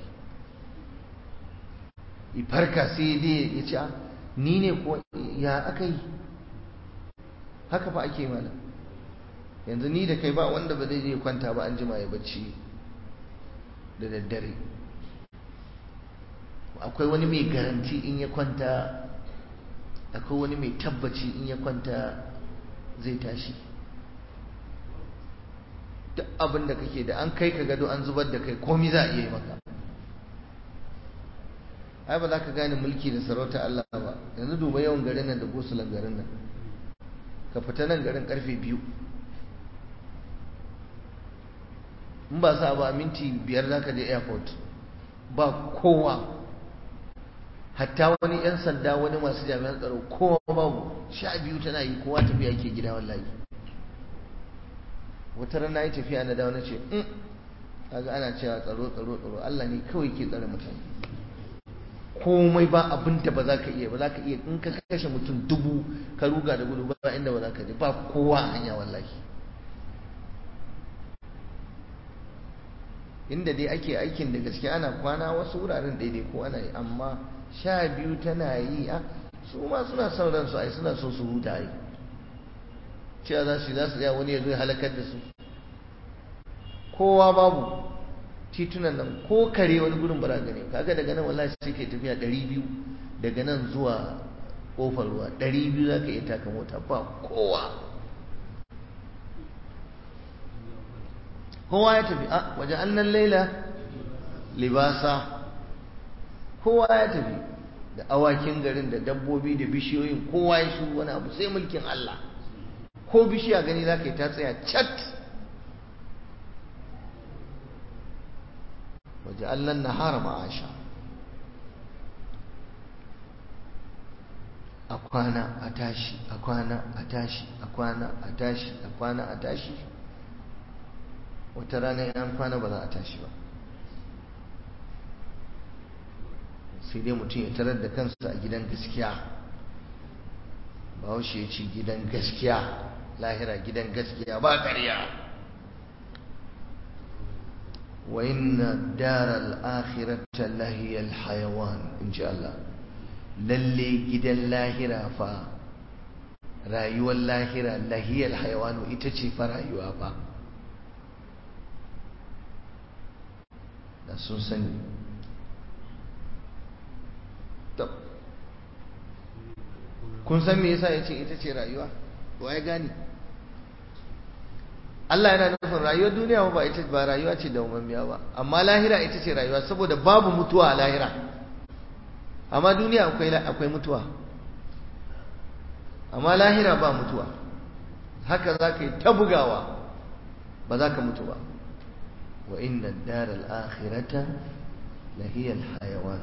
i farka sai dai ya ce ni ne ko ya aka yi haka fa ake mana yanzu ni da kai ba wanda ba zai je kwanta ba an jima ya bacci da daddare akwai wani mai garanti in ya kwanta akwai wani mai tabbaci in ya kwanta zai tashi duk abin da kake da an kai ka gado an zubar da kai komi za a iya yi maka ai ba za ka gane mulki da sarauta Allah ba yanzu duba yawan garin nan da gosulan garin nan ka fita nan garin karfe biyu in ba sa ba minti biyar za ka je airport ba kowa hatta wani 'yan sanda wani masu jami'an tsaro kowa babu sha biyu tana yi kowa tafiya ke gida wallahi wata rana yi tafiya na dawo na ce in kaga ana cewa tsaro tsaro tsaro Allah ne kawai ke tsare mutane komai ba abin da ba za ka iya ba za ka iya in ka kashe mutum dubu ka ruga da gudu ba inda ba za ka je ba kowa a hanya wallahi inda dai ake aikin da gaske ana kwana wasu wuraren daidai ko ana yi amma sha biyu tana yi a su ma suna son ransu ai suna so su huta ai cewa za su za su tsaya wani ya zo ya halakar da su kowa babu titunan nan ko kare wani gudun bara gane kaga daga nan wallahi sai kai tafiya 200 daga nan zuwa kofar ruwa 200 zaka iya taka mota ba kowa kowa ya tafi a waje annan laila libasa kowa ya tafi da awakin garin da dabbobi da bishiyoyin kowa ya shi wani abu sai mulkin Allah ko bishiya gani za ka yi ta tsaya cat waje allon nahara ma'asha a kwana a tashi a kwana a tashi a kwana a tashi a kwana a tashi wata rana yan kwana ba za a tashi ba sai dai mutum ya tarar da kansa a gidan gaskiya ba ya ce gidan gaskiya lahira gidan gaskiya ba ƙarya wa inna daral akhirata lahiyal hayawan in ji Allah lalle gidan lahira fa rayuwar lahira lahiyal hayawanu ita ce fa rayuwa fa da sun sani kun san me yasa yace ita ce rayuwa wa ya gani Allah yana nufin rayuwar duniya ba ita ba rayuwa ce da umamiya ba amma lahira ita ce rayuwa saboda babu mutuwa a lahira amma duniya akwai akwai mutuwa amma lahira ba mutuwa haka za ka yi ta bugawa ba za ka mutu ba wa inna daral akhirata lahiyal hayawan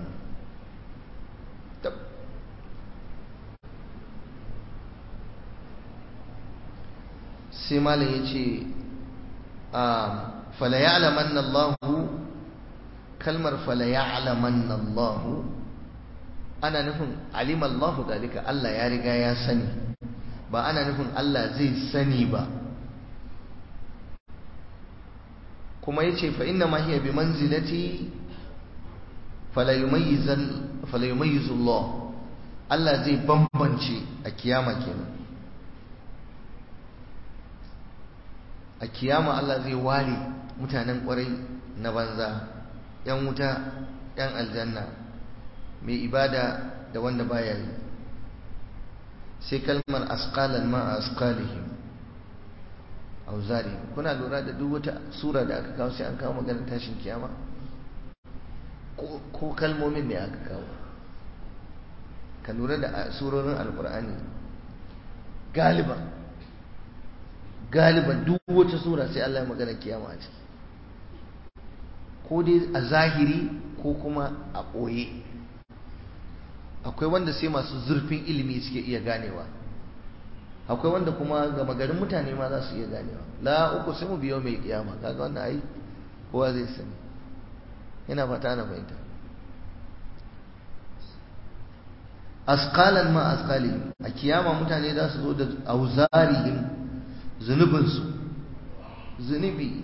sai malam ya ce fala ya'laman Allah kalmar fala ya'laman Allah ana nufin alim Allah dalika Allah ya riga ya sani ba ana nufin Allah zai sani ba kuma yace fa inna ma hiya bi manzilati fala yumayyizan fala yumayyizu Allah Allah zai bambance a kiyama kenan a kiyama Allah zai ware mutanen kwarai na banza yan wuta yan aljanna mai ibada da wanda baya yi sai kalmar asqalan ma asqalihim auzari kuna lura da duk wata sura da aka kawo sai an kawo maganar tashin kiyama ko kalmomin ne aka kawo ka lura da surorin alkur'ani galiban galiban duk wata sura sai Allah ya magana kiyama a ciki ko dai a zahiri ko kuma a ɓoye akwai wanda sai masu zurfin ilimi suke iya ganewa akwai wanda kuma gama garin mutane ma za su iya ganewa la uku sai mu biyo mai kiyama kaga wannan ai kowa zai sani yana fata na fahimta asqalan ma asqalihim a kiyama mutane za su zo da auzarihim zunubinsu zunubi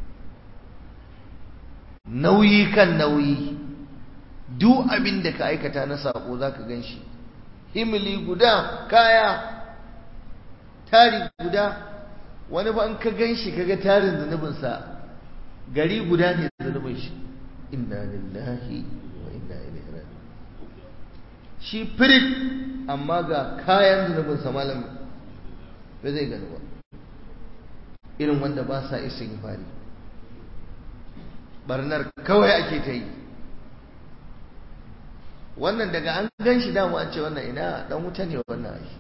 nauyi kan nauyi duk abin da ka aikata na sako za ka gan shi himili guda kaya tari guda wani ba in ka gan shi kaga tarin zunubinsa gari guda ne zunubin shi inna lillahi wa inna ilaihi raji'un shi firit amma ga kayan zunubinsa malam ba zai gani ba irin wanda ba sa isa fari barnar kawai ake ta yi wannan daga an gan shi damu an ce wannan ina dan wuta ne wannan ai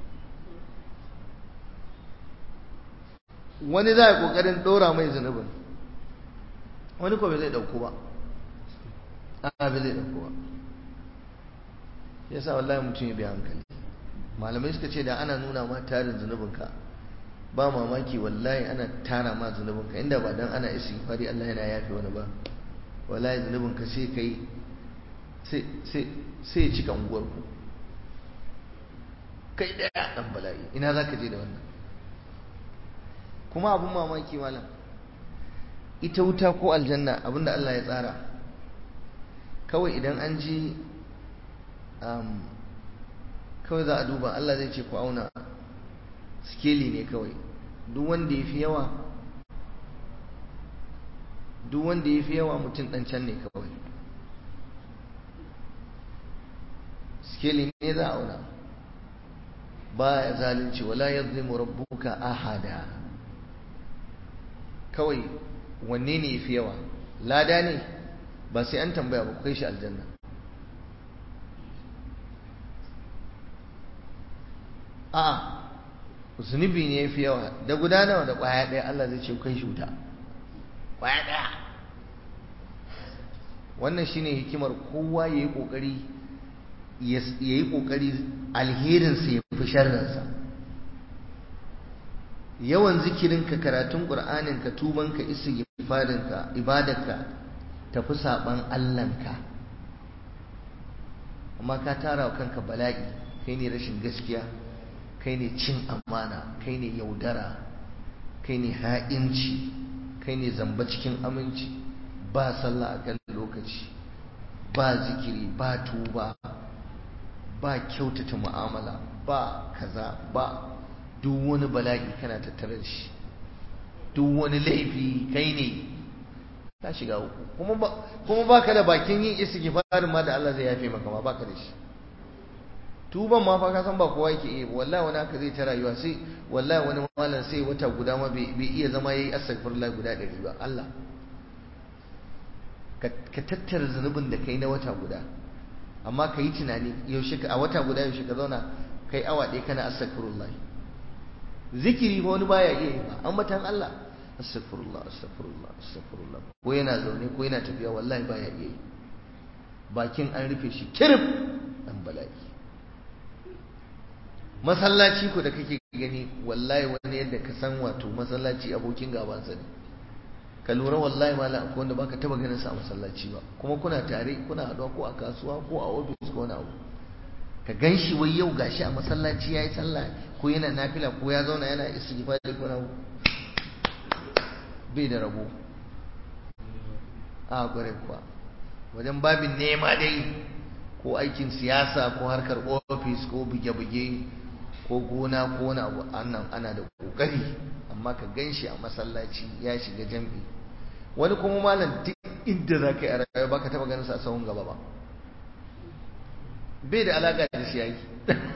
wani za a kokarin dora mai zunubin wani ko bai zai dauko ba a bai zai dauko ba yasa wallahi mutum ya bi hankali malamai suka ce da ana nuna ma tarin zunubinka ba mamaki wallahi ana tara ma zunubinka inda ba dan ana istighfari Allah yana yafe wani ba wallahi zunubinka sai kai sai ya cika unguwarku kai daya dan bala'i ina za ka je da wannan kuma abin mamaki malam ita wuta ko aljanna abinda Allah ya tsara kawai idan an ji kawai za a duba Allah zai ce ku auna skeli ne kawai duk wanda ya fi yawa duk wanda ya fi yawa mutum ɗan can ne kawai skeli ne za a auna ba ya zalunci wala ya zai rabbuka ahada kawai wanne ne ya fi yawa lada ne ba sai an tambaya ba kai shi aljanna a'a zunubi ne ya fi yawa da guda nawa da ƙwaya ɗaya Allah zai ce kai shi wuta ƙwaya ɗaya wannan shine hikimar kowa ya yi ƙoƙari ya yi ƙoƙari alherinsa ya fi sharrinsa yawan zikirinka karatun ƙur'aninka tubanka istighfarinka ibadarka tafi saɓan allanka amma ka tara wa kanka bala'i kai ne rashin gaskiya kai ne cin amana kai ne yaudara kai ne ha'inci kai ne zamba cikin aminci ba sallah a kan lokaci ba zikiri ba tuba ba kyautata mu'amala ba kaza ba duk wani bala'i kana tattare da shi duk wani laifi kai ne ka shiga uku kuma ba ka da bakin yin istighfarin ma da Allah zai yafe maka ma ba ka da shi tuban ma fa ka san ba kowa yake iya wallahi wani haka zai ta rayuwa sai wallahi wani malam sai wata guda ma bai iya zama yayi astaghfirullah guda ɗari ba Allah ka tattara zunubin da kai na wata guda amma ka yi tunani yaushe a wata guda yaushe ka zauna kai awa ɗaya kana astaghfirullah zikiri ba wani baya iya yi ba ambatan Allah astaghfirullah astaghfirullah astaghfirullah ko yana zaune ko yana tafiya wallahi baya iya yi bakin an rufe shi kirif dan bala'i masallaci ko da kake gani wallahi wani yadda ka san wato masallaci abokin gabansa ne ka lura wallahi malam akwai wanda baka taba ganin sa a masallaci ba kuma kuna tare kuna haɗuwa ko a kasuwa ko a ofis ko wani abu ka gan shi wai yau gashi a masallaci yayi sallah ko yana nafila ko ya zauna yana istighfar ko na bai da rabo a gware kuwa wajen babin nema dai ko aikin siyasa ko harkar ofis ko buge-buge ko gona ko wani abu annan ana da kokari amma ka gan shi a masallaci ya shiga jam'i wani kuma malam duk inda za ka yi a rayuwa ba ka taɓa ganin sa a sahun gaba ba bai da alaƙa da shi yayi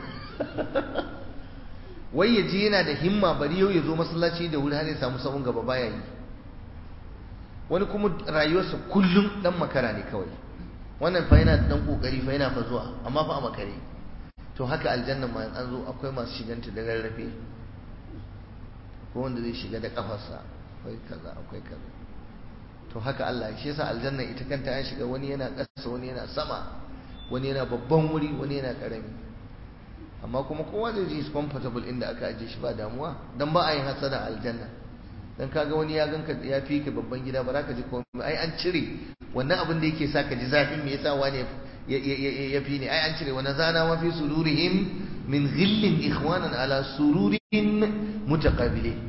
wai ya ji yana da himma bari yau ya zo masallaci da wuri har ya samu sahun gaba baya yi wani kuma rayuwarsa kullum dan makara ne kawai wannan fa yana dan kokari fa yana fa zuwa amma fa a makare to haka aljanna ma an zo akwai masu shiganta da rarrafe ko wanda zai shiga da kafarsa akwai kaza akwai kaza to haka Allah shi yasa aljanna ita kanta an shiga wani yana ƙasa wani yana sama wani yana babban wuri wani yana ƙarami amma kuma kowa zai ji comfortable inda aka ajiye shi ba damuwa dan ba a yin hasada aljanna dan kaga wani ya ganka ya fi ka babban gida ba za ka ji komai ai an cire wannan abin da yake sa ka ji zafin me yasa wani ya fi ne ai an cire wannan zana ma fi sururihim min ghillin ikhwanan ala sururin mutaqabilin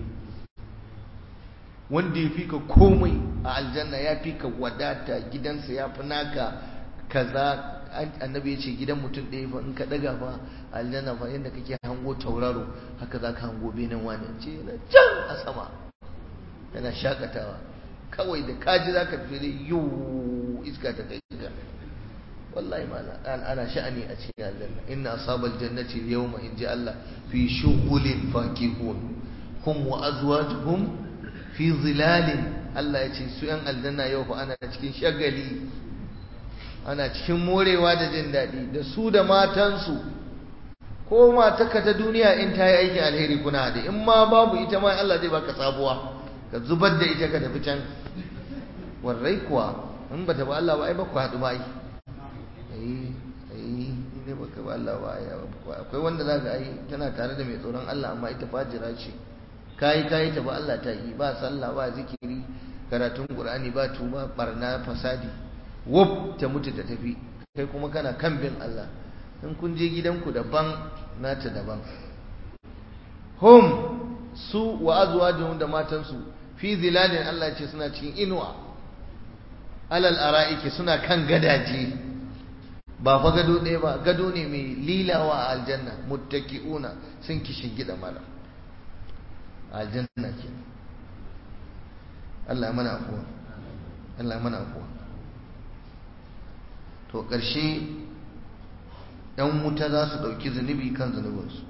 wanda ya fi ka komai a aljanna ya fi ka wadata gidansa ya fi naka kaza annabi ya ce gidan mutum ɗaya fa in ka ɗaga fa aljanna fa yadda kake hango tauraro haka za ka hango benin wani ce na can a sama yana shakatawa kawai da kaji za ka fi da yiwu iska ta kai ka wallahi mala ana sha'ani a cikin aljanna inna asabal jannati yawma in ji Allah fi shughulin fakihun hum wa azwajuhum fi zilalin Allah ya ce su yan aljanna yau fa ana cikin shagali ana cikin morewa da jin daɗi da su da matansu ko mataka ta duniya in ta yi aikin alheri kuna haɗe in ma babu ita ma Allah zai baka sabuwa ka zubar da ita ka tafi can warrai kuwa in bata ba Allah ba ai ba ku haɗu ba ai ai ai ne baka ba Allah ba ai akwai wanda za ka ai tana tare da mai tsoron Allah amma ita fajira ce kayi kayi ta ba Allah ta yi ba sallah ba zikiri karatun Qur'ani ba tuba barna fasadi wuf ta mutu ta tafi kai kuma kana kan bin Allah in kun je gidanku daban nata daban hum su wa azwajuhum da matansu fi zilalin Allah ce suna cikin inuwa alal ara'iki suna kan gadaje ba fa gado ɗaya ba gado ne mai lilawa a aljanna muttaki'una sun kishin gida mala aljanna ke Allah ya mana afuwa Allah ya mana afuwa to ƙarshe ‘yan wuta za su ɗauki zunubi kan zunubinsu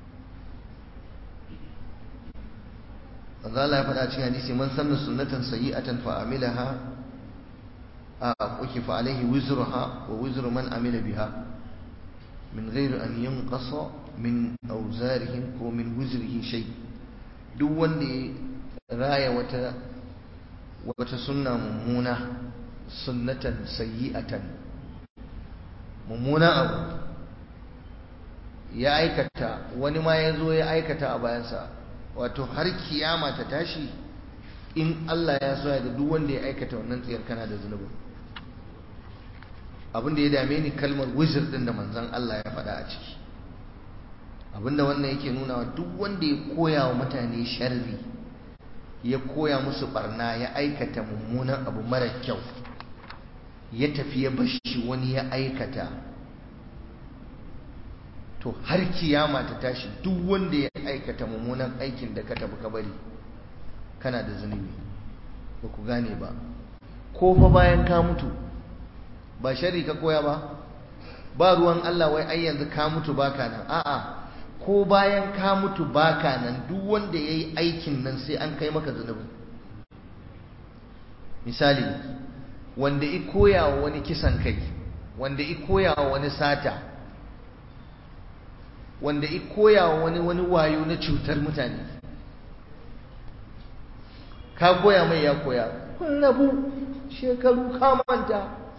Allah ya faɗa cikin hadisi man sanna sunnatan sayyi'atan fa amilaha a uki fa alaihi wizruha wa wizru man amila biha min ghairi an yanqasa min awzarihim ko min wizrihi shay duk wanda ya raya wata wata sunna mummuna sunnatan sayyi'atan mummuna abu ya aikata wani ma ya zo ya aikata a bayansa wato har kiyama ta tashi in Allah ya so ya da duk wanda ya aikata wannan tsayar kana da zunubi abin da ya dame ni kalmar wizir din da manzon Allah ya faɗa a ciki abinda wannan yake nuna wa duk wanda ya koya wa mutane sharri ya koya musu barna ya aikata mummunan abu mara kyau ya tafi ya bashi wani ya aikata to har kiyama ta tashi duk wanda ya aikata mummunan aikin da ka tafi ka bari kana da zunubi ba ku gane ba ko fa bayan ka mutu ba shari ka koya ba ba ruwan Allah wai ai yanzu ka mutu baka nan a'a ko bayan ka mutu baka nan duk wanda yayi aikin nan sai an kai maka zunubi misali wanda i koya wa wani kisan kai wanda i koya wa wani sata wanda i koya wa wani wani wayo na cutar mutane ka koya mai ya koya kun rabu shekaru ka manta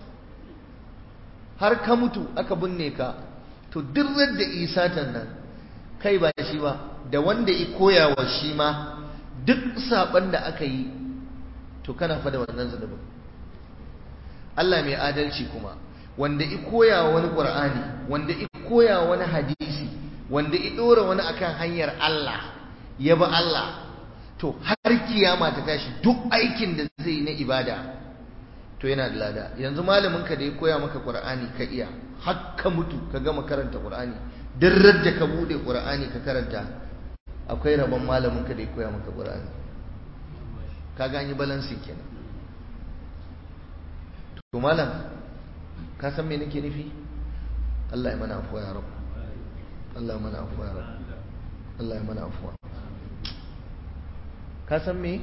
har ka mutu aka binne ka to duk da isatan nan kai ba shi ba da wanda i koya wa shi ma duk saban da aka yi to kana fa da wannan zunubin Allah mai adalci kuma wanda i koya wa wani Qur'ani wanda i koya wa wani hadisi wanda i dora wani akan hanyar Allah ya ba Allah to har kiyama ta tashi duk aikin da zai na ibada to yana da lada yanzu malamin ka da ya koya maka Qur'ani ka iya har ka mutu ka gama karanta Qur'ani duk da ka bude Qur'ani ka karanta akwai rabon malamin ka da ya koya maka Qur'ani ka gani balansi kenan to malam ka san me nake nufi Allah ya mana afuwa ya rabu Allah ya mana afuwa ya rabu Allah ya mana afuwa ka san me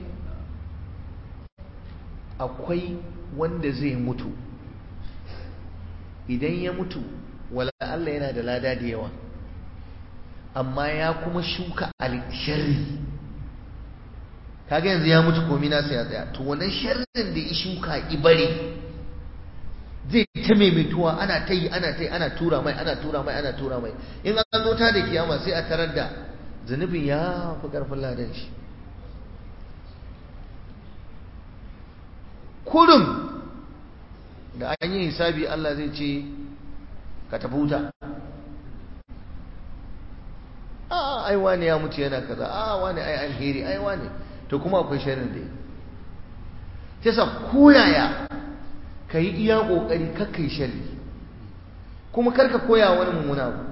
akwai wanda zai mutu idan ya mutu wala Allah yana da lada da yawa amma ya kuma shuka alsharri kaga yanzu ya mutu komi nasa ya tsaya to wannan sharrin da ya shuka ibare zai ta maimaituwa ana ta yi ana ta yi ana tura mai ana tura mai ana tura mai in an zo ta da kiyama sai a tarar da zunubin ya fi karfin ladan shi kurum da an yi hisabi Allah zai ce ka tafi wuta a ai wani ya mutu yana kaza a wani ai alheri ai wani to kuma akwai sharrin da yi sai sa koyaya ka yi iya ƙoƙari kakkai sharri kuma karka koya wani mummuna abu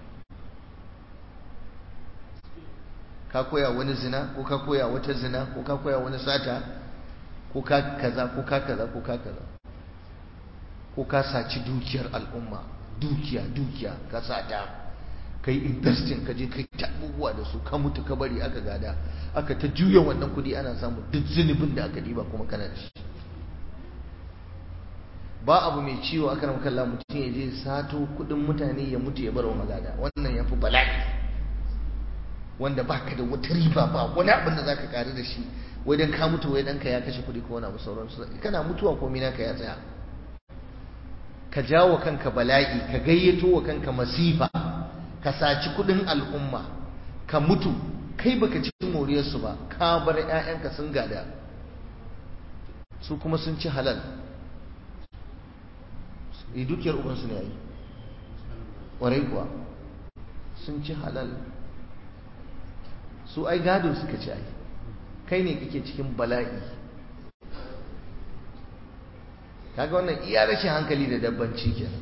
ka koya wani zina ko ka koya wata zina ko ka koya wani sata ko ka kaza ko ka kaza ko ka kaza ko ka saci dukiyar al'umma dukiya dukiya ka sata ka yi investing ka je kai ta abubuwa da su ka mutu ka bari aka gada aka ta juya wannan kudi ana samu duk zunubin da aka diba kuma kana da shi ba abu mai ciwo aka ramka Allah mutum ya je sato kudin mutane ya mutu ya bar wa magada wannan ya fi bala'i wanda baka da wata riba ba wani abin da zaka karu da shi wai dan ka mutu wai danka ya kashe kudi ko wani abu sauransu kana mutuwa komai naka ya tsaya ka jawo kanka bala'i ka gayyato wa kanka masifa ka saci kudin al'umma ka mutu kai baka ci moriyarsu ba ka bar 'ya'yanka sun gada su kuma sun ci halal e dukiyar ubansu ne yayi ƙwarai kuwa sun ci halal su ai gado suka ci ai kai ne kake cikin bala'i kaga wannan iya rashin hankali da dabbanci kenan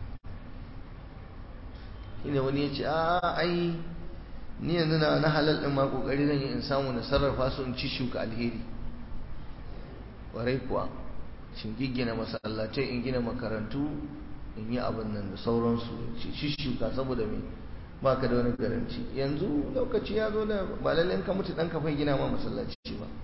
shine wani ya ce a ai ni yanzu na na halal din ma kokari zan yi in samu na sarrafa su in ci shuka alheri ƙwarai kuwa shin giggina masallatai in gina makarantu in yi abin nan da sauransu ci shuka saboda me ba ka da wani garanci yanzu lokaci ya zo da ba lallai ka mutu ɗan kafai gina ma masallaci ba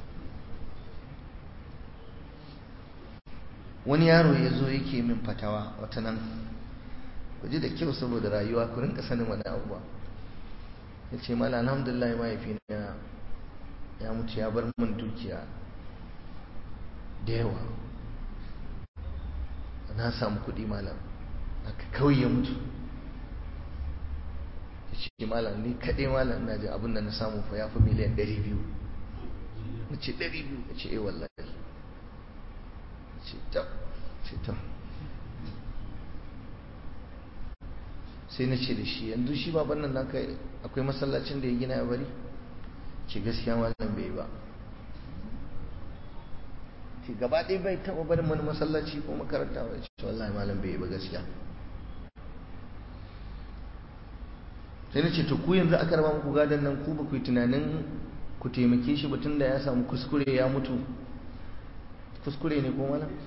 wani yaro ya zo yake min fatawa wata nan ku ji da kyau saboda rayuwa ku rinka sanin wani abuwa ya ce mala alhamdulillah mahaifina ya mutu ya bar min dukiya da yawa na samu kuɗi malam aka kawai ya mutu ya ce malam ni kaɗai malam na ji abin da na samu fa ya fi miliyan ɗari biyu na ce ɗari biyu ya ce eh wallahi ce ta ce ta sai na ce da shi yanzu shi baban nan naka akwai masallacin da ya gina ya bari ce gaskiya malam bai ba ce gaba ɗaya bai taɓa barin wani masallaci ko makaranta ba ce wallahi malam bai ba gaskiya sai na ce to ku yanzu aka raba muku gadon nan ku ba ku yi tunanin ku taimake shi ba tunda ya samu kuskure ya mutu kuskure ne ko mana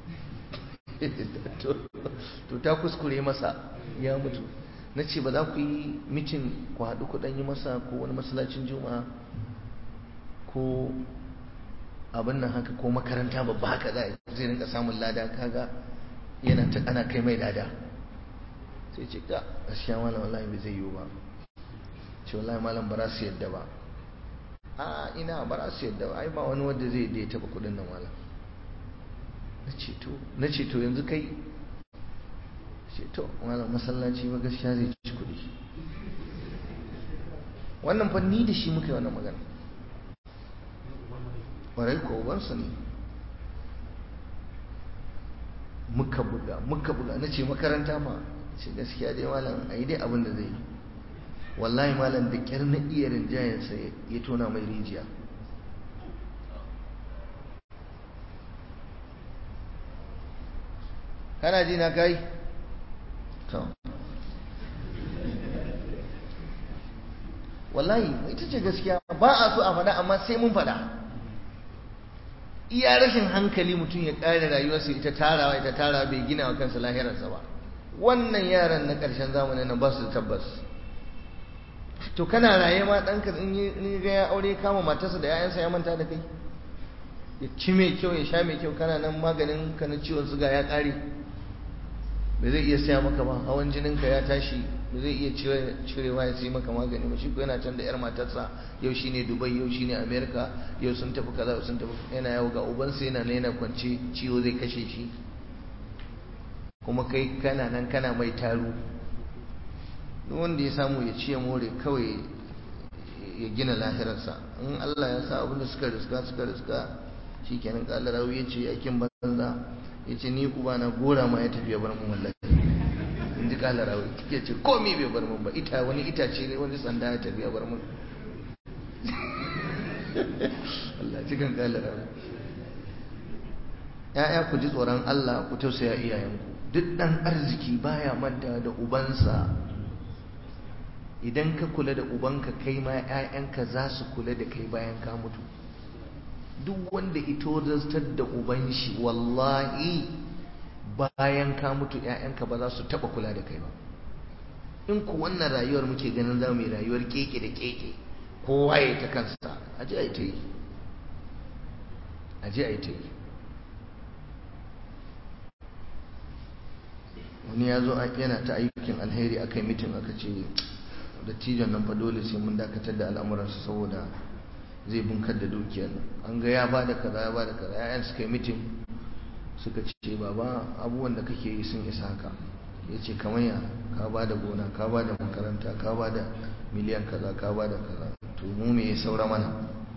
to ta kuskure masa ya mutu na ce ba za ku yi mitin ku haɗu ku yi masa ko wani masallacin juma'a ko abin nan haka ko makaranta babba haka za zai rinka samun lada kaga yana ta ana kai mai lada sai ce ka gaskiya malam wallahi bai zai yiwu ba ce wallahi malam ba za su yadda ba a ina ba za su yadda ba ai ba wani wanda zai da ya taba kudin nan malam na ce to yanzu kai ce to malam masallaci ba gaskiya zai ci kudi wannan fa ni da shi muka yi wannan magana ƙwarai ko ubansa ne muka buga muka buga na ce makaranta ma ce gaskiya dai malam a yi dai abin da zai yi wallahi malam da ƙyar na iya rinjayensa ya tona mai rijiya kana ji na kai to wallahi ita ce gaskiya ba a so a faɗa amma sai mun faɗa iya rashin hankali mutum ya ƙare rayuwarsa ita tarawa ita tarawa bai gina wa kansa lahirarsa ba wannan yaran na ƙarshen zamanin nan ba su da tabbas to kana raye ma ɗanka in yi ga ya aure kama matarsa da 'ya'yansa ya manta da kai ya ci mai kyau ya sha mai kyau kana nan maganin ka na ciwon suga ya ƙare ba zai iya saya maka ba hawan jininka ya tashi ba zai iya cirewa ya sai maka magani ba shi ko yana can da yar matarsa yau shine dubai yau shine america yau sun tafi kaza sun tafi yana yawo ga ubansa yana na yana kwance ciwo zai kashe shi kuma kai kana nan kana mai taru duk wanda ya samu ya ciye more kawai ya gina lahirarsa in Allah ya sa abin da suka riska suka riska shi kenan kala rawi ya ce aikin banza ya ce ni uba na gora ma ya tafi ya bar mun wallahi in ji kala rawi ya ce komi bai bar mun ba ita wani itace ne wani sanda ya tafi ya bar mun Allah cikin kala rawi ya'ya ku ji tsoron Allah ku tausaya iyayenku duk dan arziki baya manta da ubansa idan ka kula da ubanka kai ma 'ya'yanka za su kula da kai bayan ka mutu duk wanda ito zartar da uban shi wallahi bayan ka mutu 'ya'yanka ba za su taba kula da kai ba in ku wannan rayuwar muke ganin za mu yi rayuwar keke da keke kowa ya ta kansa aje a yi ta yi aje a yi ta yi wani ya zo yana ta ayyukin alheri aka yi mitin aka ce dattijon nan fa dole sai mun dakatar da al'amuransa saboda zai bunkar da dukiyar an ga ya bada kaza ya bada kaza yayan suka yi mitin suka ce baba abubuwan da kake yi sun isa haka ya ce kamar ya ka bada gona ka bada makaranta ka bada miliyan kaza ka bada kaza to mu me ya saura mana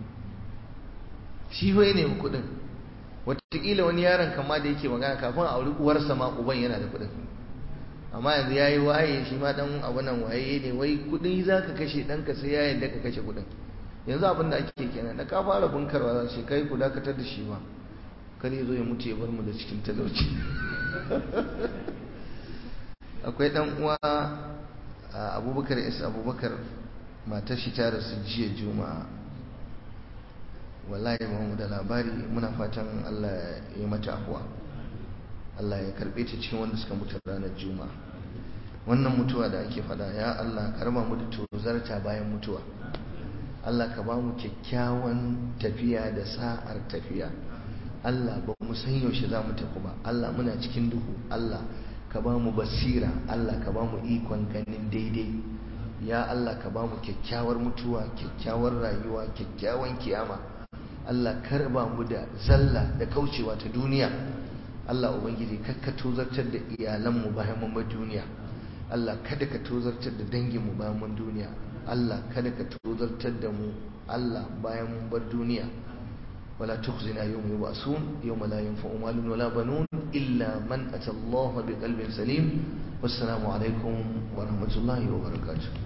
shi wai ne kuɗin wataƙila wani yaron kama da yake magana kafin a auri uwarsa ma uban yana da kuɗin amma yanzu ya yi waye shi ma dan abu nan waye ne wai kudi za ka kashe ɗanka sai ya yadda ka kashe kudin yanzu abin da ake kenan da ka fara bunkarwa za su kai ku dakatar da shi ba kar ya zo ya mutu ya bar mu da cikin talauci akwai dan uwa abubakar is abubakar matar shi ta rasu jiya juma'a wallahi ba mu da labari muna fatan allah ya mata afuwa Allah ya karbe ta cikin wanda suka mutu ranar juma'a wannan mutuwa da ake fada ya Allah ka raba mu da tozarta bayan mutuwa Allah ka ba mu kyakkyawan tafiya da sa'ar tafiya Allah ba mu san yaushe za mu tafi ba Allah muna cikin duhu Allah ka ba mu basira Allah ka ba mu ikon ganin daidai ya Allah ka ba mu kyakkyawar mutuwa kyakkyawar rayuwa kyakkyawan kiyama Allah ka raba mu da zalla da kaucewa ta duniya Allah Ubangiji ka tozartar da iyalanmu bayan mun bar duniya Allah kada ka tozartar da danginmu bayan mun duniya Allah kada ka tozartar da mu Allah bayan mun bar duniya wala tukhzina yawma yub'asun yawma la yanfa'u malun wala banun illa man ata Allah biqalbin salim wassalamu alaikum wa rahmatullahi wa barakatuh